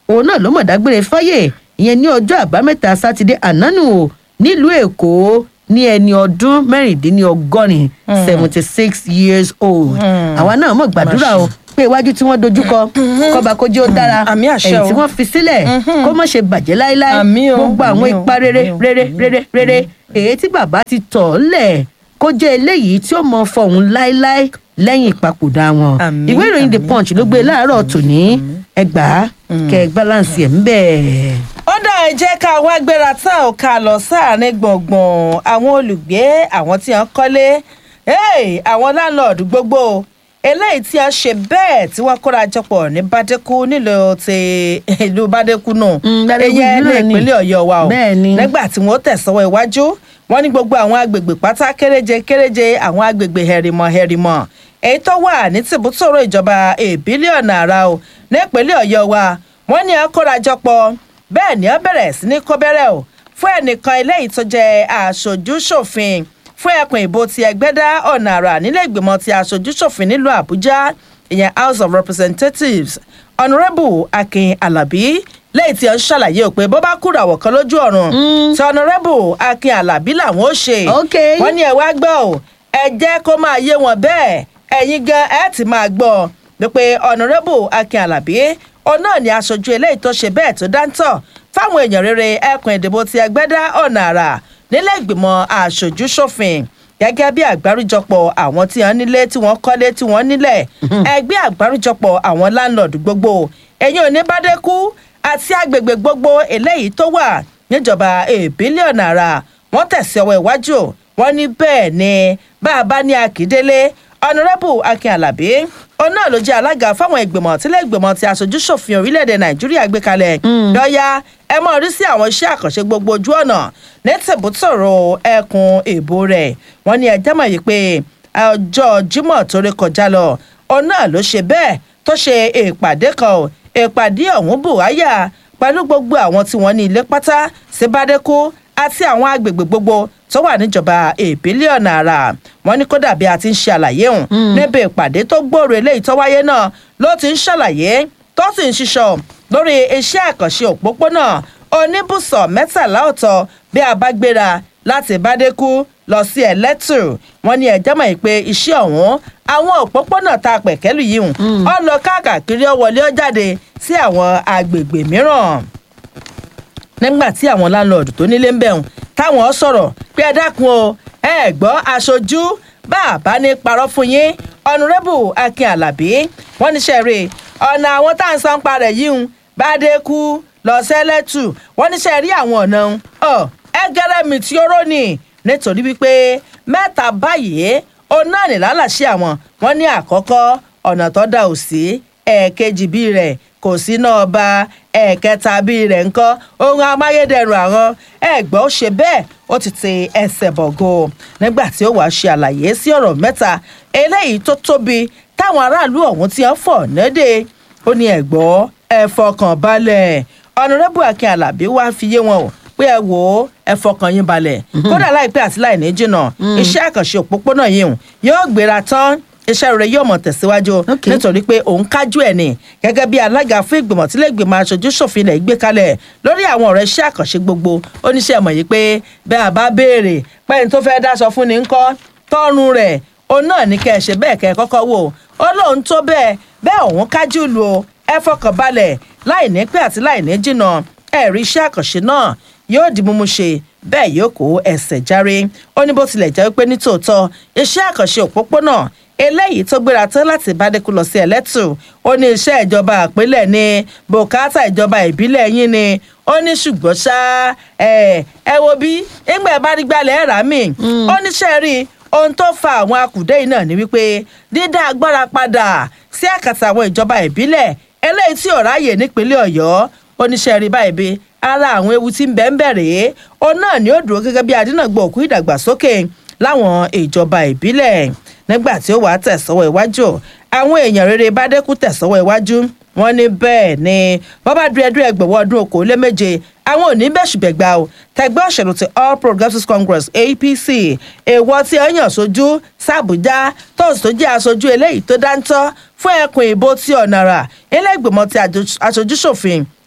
òun náà ló mọ̀ dágbére fáyè ìyẹn ní ọjọ́ àbámẹ́ta sátidé ànánù o nílùú èkó ní ẹni ọdún mẹ́rìndínlọ́gọ́rin seventy six years old àwa náà mọ̀ gbàdúrà o pé iwájú tí wọ́n dojúkọ kọba kó jẹ́ ó dára Àmì àṣẹ ẹ̀yìn o. tí wọ́n fi sílẹ̀ kó má ṣe bàjẹ́ láéláé Àmì o, gbogbo àwọn àmì o, ipa rere àmì o. rere rere rere èyí tí bàbá ti tọ̀ ọ́ lẹ̀ kó jẹ́ eléyìí tí ó mọ fọ̀hún láéláé lẹ́yìn ìpapòdà wọn Àmì, ìwé ìròyìn the àmì, punch ló gbé láàárọ̀ tòní ẹgbàá kẹ balance ẹ̀ ń bẹ̀. ó dá ẹ jẹ́ ká wá gbéra tá ò ká lọ sáàrin gbọ̀ngbọ̀n àwọn olùgbé àwọn tí wọ́n kọ́lé hey, àwọn láńlọ́ọ̀dù gbogbo eléyìí tí a ṣe bẹ́ẹ̀ tí wọ́n kóra jọpọ̀ ní bàdékù nílùú ti ìlú bàdékù náà Mm, Bàdékù ìyẹn ní náà ni. ìpínlẹ̀ ọ̀yọ́ wa o Bẹ́ẹ̀ ni. nígbà tí wọ́n tẹ̀sọ́wọ́ iwájú wọ́n ní gbogbo àwọn agbègbè pátá kéréje kéréje àwọn agbègbè hẹ̀rìmọ̀ hẹ̀rìmọ̀ èyí tó wà ní tìbútòrò ìjọba èbílíọ̀nù àrà o nípínlẹ̀ ọ̀yọ́ wa wọ́n ní akórajọpọ̀ bẹ́ẹ̀ ni ó bẹ̀rẹ̀ sí ní kọ́bẹ́rẹ́ o fún ẹnìkan eléyìí tó jẹ́ aṣojú-ṣòfin fún ẹkùn ìbò ti ẹgbẹ́dá ọ̀nà àrà nílé ìgbìmọ̀ ti aṣojú-ṣòfin nílùú àbújá ìyẹn house of representatives honourable akin alabi lẹ́yìn tí ó ń ṣàlàyé ò pé bó bá kúrò àwọ̀ kan lójú ọ̀run tí honourable akin alabi làwọn ó ṣe Ok. wọ́n ní ẹ wá gbọ́ ò ẹ jẹ́ kó máa yé wọn bẹ́ẹ̀ ẹ̀yin gan ẹ ti máa gbọ́ wípé honourable akin alabi òun náà ni aṣojú eléyìí tó ṣe bẹ́ẹ̀ tó dáńtọ̀ fáwọn èèyàn rere ẹkùn ìdìbò ti ẹgbẹ́dá ọ̀nà àrà nílé ìgbìmọ̀ aṣojú ṣòfin gẹ́gẹ́ bí àgbáríjọpọ̀ àwọn tí wọ́n nílé tí wọ́n kọ́lé tí wọ́n nílẹ̀ ẹgbẹ́ àgbáríjọpọ̀ àwọn láńlọ́ọ̀dù gbogbo ẹ̀yin ò ní bádẹ́kú àti agbègbè gbogbo eléyìí tó wà níjọba ìbílẹ̀ ọ̀nà àrà wọ́n tẹ̀sí ọwọ́ iwájú wọ́n ní bẹ́ẹ̀ ni bá a bá ní akíndélé ọ̀nàrẹ́bù akin alábí òun náà ló jẹ́ alága fáwọn ìgbìmọ̀ tílé ìgbìmọ̀ ti aṣojú ṣòfin orílẹ̀-èdè nàìjíríà gbé kalẹ̀ lọ́ọ́yà ẹ mọ̀ rí sí àwọn iṣẹ́ àkànṣe gbogbo ojú ọ̀nà ní tìbútòrò ẹkùn èbó rẹ̀ wọ́n ní ẹjẹ́ mọ̀ yìí pé ọjọ́ jímọ̀ tó rí kọjá lọ òun náà ló ṣe bẹ́ẹ̀ tó ṣe ìpàdé kan ò ìpàdé ọ̀hún bùháyà pẹ̀lú gbogbo àwọn tí wọ́n ní ilé pátá sí bádẹ́kú àti àwọn agbègbè gbogbo tó wà níjọba ìbílẹ̀ ọ̀nà àrà wọn ní kódà bí a ti ń ṣe àlàyé hùn níbi ìpàdé tó gbòòrò eléyìí tó wáyé náà ló ti ń ṣàlàyé tó sì ń ṣiṣọ lórí iṣẹ́ àkànṣe òpópónà oníbùsọ̀ mẹ́tàlá ọ̀tọ̀ bí a bá gbéra láti bádẹ́kú lọ sí ẹlẹ́tù wọn ní ẹ̀jẹ̀ mọ̀ pé iṣẹ́ ọ̀hún àwọn òpópónà tá a pẹ̀kẹ́lù yìí hùn ọ lọ káàkiri ọ wọlé ọ jáde sí àwọn agbègbè mìíràn nígbà tí àwọn láńlọ́ọ̀dù tó nílé ń bẹ̀rùn táwọn sọ̀rọ̀ pé ẹ dákun o ẹ gbọ́ aṣojú bá a bá ní parọ́ fún yín ọ̀nùrẹ́bù akin alábí wọ́n ní sẹ́ẹ̀rì ọ̀nà àwọn tá à ń san parẹ̀ yìí ń bá dé kú lọ sẹ́lẹ̀tù wọ́n ní sẹ́ẹ̀rì àwọn ọ̀nà ń ọ ẹ gẹ́rẹ́ mi tí ó rónì nítorí wípé mẹ́ta báyìí òun náà ní lálàṣẹ àwọn wọ́n ní àkọ́kọ́ ọ̀nà tó dà ò sí ẹ̀ẹ̀kejì bíi rẹ̀ kò sí náà ba ẹ̀ẹ̀kẹta bíi rẹ̀ ńkọ́ ohun amáyédẹrùn àwọn ẹ̀gbọ́n ó ṣe bẹ́ẹ̀ ó ti ti ẹsẹ̀ bọ̀gò nígbà tí ó wàá ṣe àlàyé sí ọ̀rọ̀ mẹ́ta eléyìí tó tóbi táwọn aráàlú ọ̀hún ti ń fọ̀ nẹ́dẹ̀ ó ní ẹ̀gbọ́n ẹ fọkàn balẹ̀ ọ̀nàrẹ́bù akin alábí wàá fi yé wọn o pé ẹ wò ó ẹ fọkàn yín balẹ̀ kódà láìpẹ́ àti láìní jìnnà iṣẹ́ àkànṣe òpópónà yìí hùn yóò gbéra tán iṣẹ́ rẹ̀ yóò mọ̀ tẹ̀síwájú Okay. nítorí pé òun kájú ẹ̀ ní gẹ́gẹ́ bí alága fún ìgbìmọ̀ tí lẹ́gbìmọ̀ aṣojú ṣòfin ilẹ̀ gbé kalẹ̀ lórí àwọn ọ̀rọ̀ iṣẹ́ àkànṣe gbogbo oníṣẹ́ mọ̀ yìí pé bẹ́ẹ̀ àbá béèrè pẹ́yìn tó fẹ́ẹ́ dáṣọ fún ni ńkọ́ tọ́run rẹ̀ òun náà ní kẹ́ ẹ ṣe bẹ́ẹ̀ kẹ́ ẹ kọ́kọ́ wò ó lóun tó bẹ́ẹ̀ bẹ́ẹ̀ òun kájú lu o ẹ fọkàn balẹ̀ láì ní pẹ́ àti láì ní jìnnà ẹ̀rí iṣẹ́ àkànṣe náà yóò di mímú ṣe bẹ́ẹ̀ yóò kó ẹsẹ̀ járe ó ní bó tilẹ̀ jẹ́ pé ní tòótọ́ iṣẹ́ àkànṣe òpópónà eléyìí tó gbéra tán láti bádẹ́kú lọ sí ẹlẹ́tù ó ní iṣẹ́ ìjọba àpilẹ̀ ní bùkátà ìjọba ìbílẹ̀ yín ni ó ní ṣùgbọ́n ṣá ẹ ẹ wo bí ńgbà ẹ bá rí gbalẹ̀ ẹ̀ rà mí ó ní ṣe rí ohun tó fa àwọn akùdé yìí náà ni wípé dídá agbára padà sí àkàtà àwọn ìjọba ìbílẹ̀ eléyìí tí ò ráàyè nípínlẹ̀ ọ̀yọ́ oníṣẹ́ rí báyìí bí ara àwọn ewu tí ń bẹ ń bẹ̀rẹ̀ òun náà ni ó dúró gẹ́gẹ́ bí adínàgbò òkú ìdàgbàsókè láwọn ìjọba ìbílẹ̀ nígbà tí ó wàá tẹ̀sọ́wọ́ iwájú àwọn èèyàn rere bá dẹ́kun tẹ̀sọ́wọ́ iwájú wọn ní bẹ́ẹ̀ ni bọ́bá dúrẹ́dúrẹ́ ẹgbẹ̀wọ́ ọdún okòólé méje àwọn ò ní bẹ́sùbẹ̀gbà o tẹgbẹ́ òṣèlú ti all progressives congress apc èèwọ̀ tí ẹ yàn sójú sàbújá tóòsì tó jẹ́ aṣojú eléyìí tó dáńtọ́ fún ẹkùn ìbò tí ọ̀nàrà ilé ìgbìmọ̀ ti aṣojúṣòfin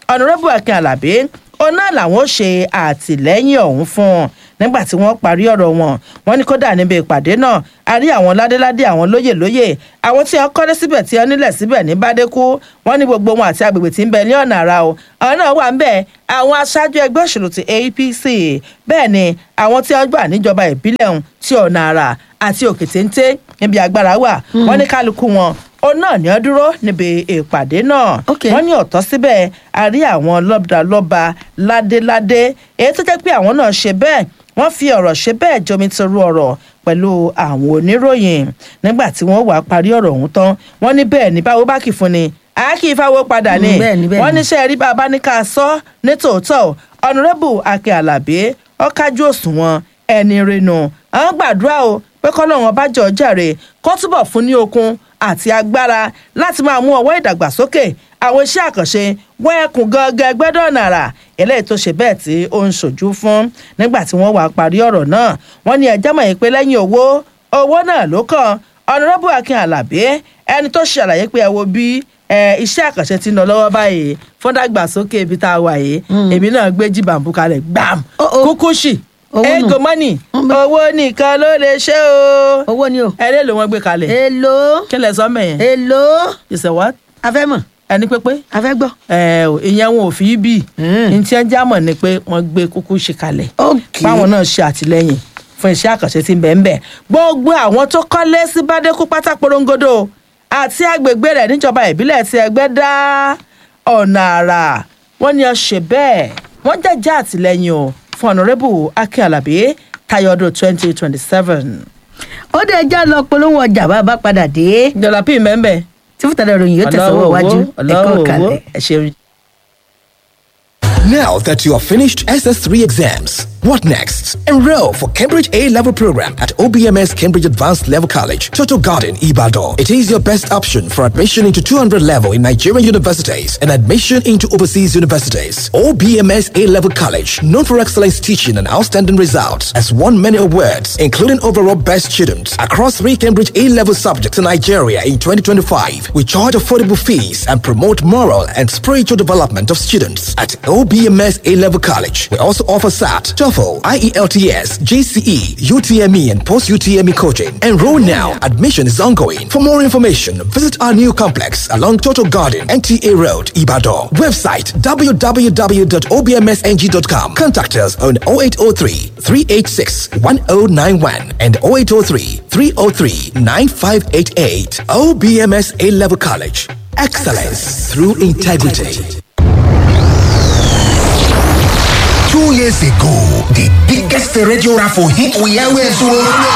ọ̀nàrẹ́bù akin alábí òun náà làwọn ó ṣe àtìlẹ́yìn ọ̀hún fún un nígbà tí wọ́n parí ọ̀rọ̀ wọn wọ́n ní kódà níbi ìpàdé náà a rí àwọn ládéládé àwọn lóyè lóyè àwọn tí wọ́n kọ́lé síbẹ̀ tí wọ́n nílẹ̀ síbẹ̀ ní bádékú wọ́n ní gbogbo wọn àti agbègbè tí ń bẹ ní ọ̀nà àrà o àwọn náà wà ń bẹ̀ àwọn aṣáájú ẹgbẹ́ òṣèlú ti apc bẹ́ẹ̀ ni àwọn tí wọ́n gbà níjọba ìbílẹ̀ ọ̀hún tí ọ̀nà àrà àti òkè téńté níbi agbára wà wọ́n ní kálukú wọn ó náà ní ọ dúró níbi ìpàdé náà Ok. wọ́n ní ọ̀tọ́ síbẹ̀ a rí àwọn lọ́balọ́ba ládéládé èyí tó jẹ́ pé àwọn náà ṣe bẹ́ẹ̀ wọ́n fi ọ̀rọ̀ ṣe bẹ́ẹ̀ jomi toru ọ̀rọ̀ pẹ̀lú àwọn oníròyìn nígbà tí wọ́n wàá parí ọ̀rọ̀ ọ̀hún tán wọ́n ní bẹ́ẹ̀ ní báwo bá kì í fún ni a kì í fáwọ́ padà ni Mm, bẹ́ẹ̀ ni, bẹ́ẹ̀ wọ́n ni. ní sẹ́ẹ̀rí bàbá ní ká sọ ní tòótọ́ ọ̀nàrẹ́bù akin alábí ọ̀kájú òṣùwọ̀n ẹni rinu àwọn gbàdúrà o pé kọ́lọ́run ọba jọ jàre kó túbọ̀ fún ní okun àti agbára láti máa mú ọwọ́ ìdàgbàsókè àwọn iṣẹ́ àkànṣe wọ́n ẹkùn gangan ẹgbẹ́dọ̀ nàrà eléyìí tó ṣe bẹ́ẹ̀ tí ó ń ṣojú fún nígbà tí wọ́n wá parí ọ̀rọ̀ náà wọ́n ní ẹjẹ́ mọ̀ yín pé lẹ́yìn owó owó náà ló kàn ọ̀nàrẹ́bù akin alábí ẹni tó ṣàlàyé pé ẹ wo bí ẹ, iṣẹ́ àkànṣe ti ń lọ lọ́wọ́ báyìí fún dàgbàsókè ibi tá a wà yìí èmi náà gbé jí bàǹbù kalẹ̀ gbàm Oh, oh. kúkúṣì Owó nù. ego money owó nìkan ló lè ṣe o owó ni o. ẹlẹ́ ló wọ́n gbé kalẹ̀ èlò kí lẹ sọ mẹ́yẹn èlò ìṣẹ̀ wá afẹ́mọ̀ ẹni pépé afẹ́gbọ́. ẹ ò ìyẹn wọn ò fi í bì Mm. ní tí ẹ jámọ̀ ni pé wọ́n gbé kúkúṣì kalẹ̀ ok báwọn náà ṣe àtìlẹyìn fún iṣẹ́ àkànṣe tí ń bẹ̀ ń bẹ̀ gbogbo àwọn tó kọ́lé sí bádékú pátá porongodo àti agbègbè rẹ̀ níjọba ìbílẹ̀ tí ẹgbẹ́ dá ọ̀nà àrà wọ́n ní ọ ṣe bẹ́ẹ̀ wọ́n jẹ́jẹ́ àtìlẹyìn o fún ọ̀nàrẹ́bù akin alábí tayọ̀dọ̀ twenty twenty seven. ó dé ẹja lọ polówó ọjà bá a bá padà dé ìjọba pín mẹ́ńbẹ́ tí fúntàdà ìròyìn yóò tẹ̀sán wájú ẹ̀kọ́ kalẹ̀. ẹ ṣeun. Now that you have finished SS3 exams, what next? Enroll for Cambridge A level program at OBMS Cambridge Advanced Level College, Toto Garden, Ibadan. It is your best option for admission into 200 level in Nigerian universities and admission into overseas universities. OBMS A level college, known for excellence teaching and outstanding results, has won many awards, including overall best student across three Cambridge A level subjects in Nigeria in 2025. We charge affordable fees and promote moral and spiritual development of students at OBMS A Level College. We also offer SAT, TOEFL, IELTS, GCE, UTME, and post UTME coaching. Enroll now. Admission is ongoing. For more information, visit our new complex along Total Garden, NTA Road, Ibadan. Website www.obmsng.com. Contact us on 0803 386 1091 and 0803 303 9588. OBMS A Level College. Excellence through integrity. Two years ago, the biggest radio raffle hit we always won.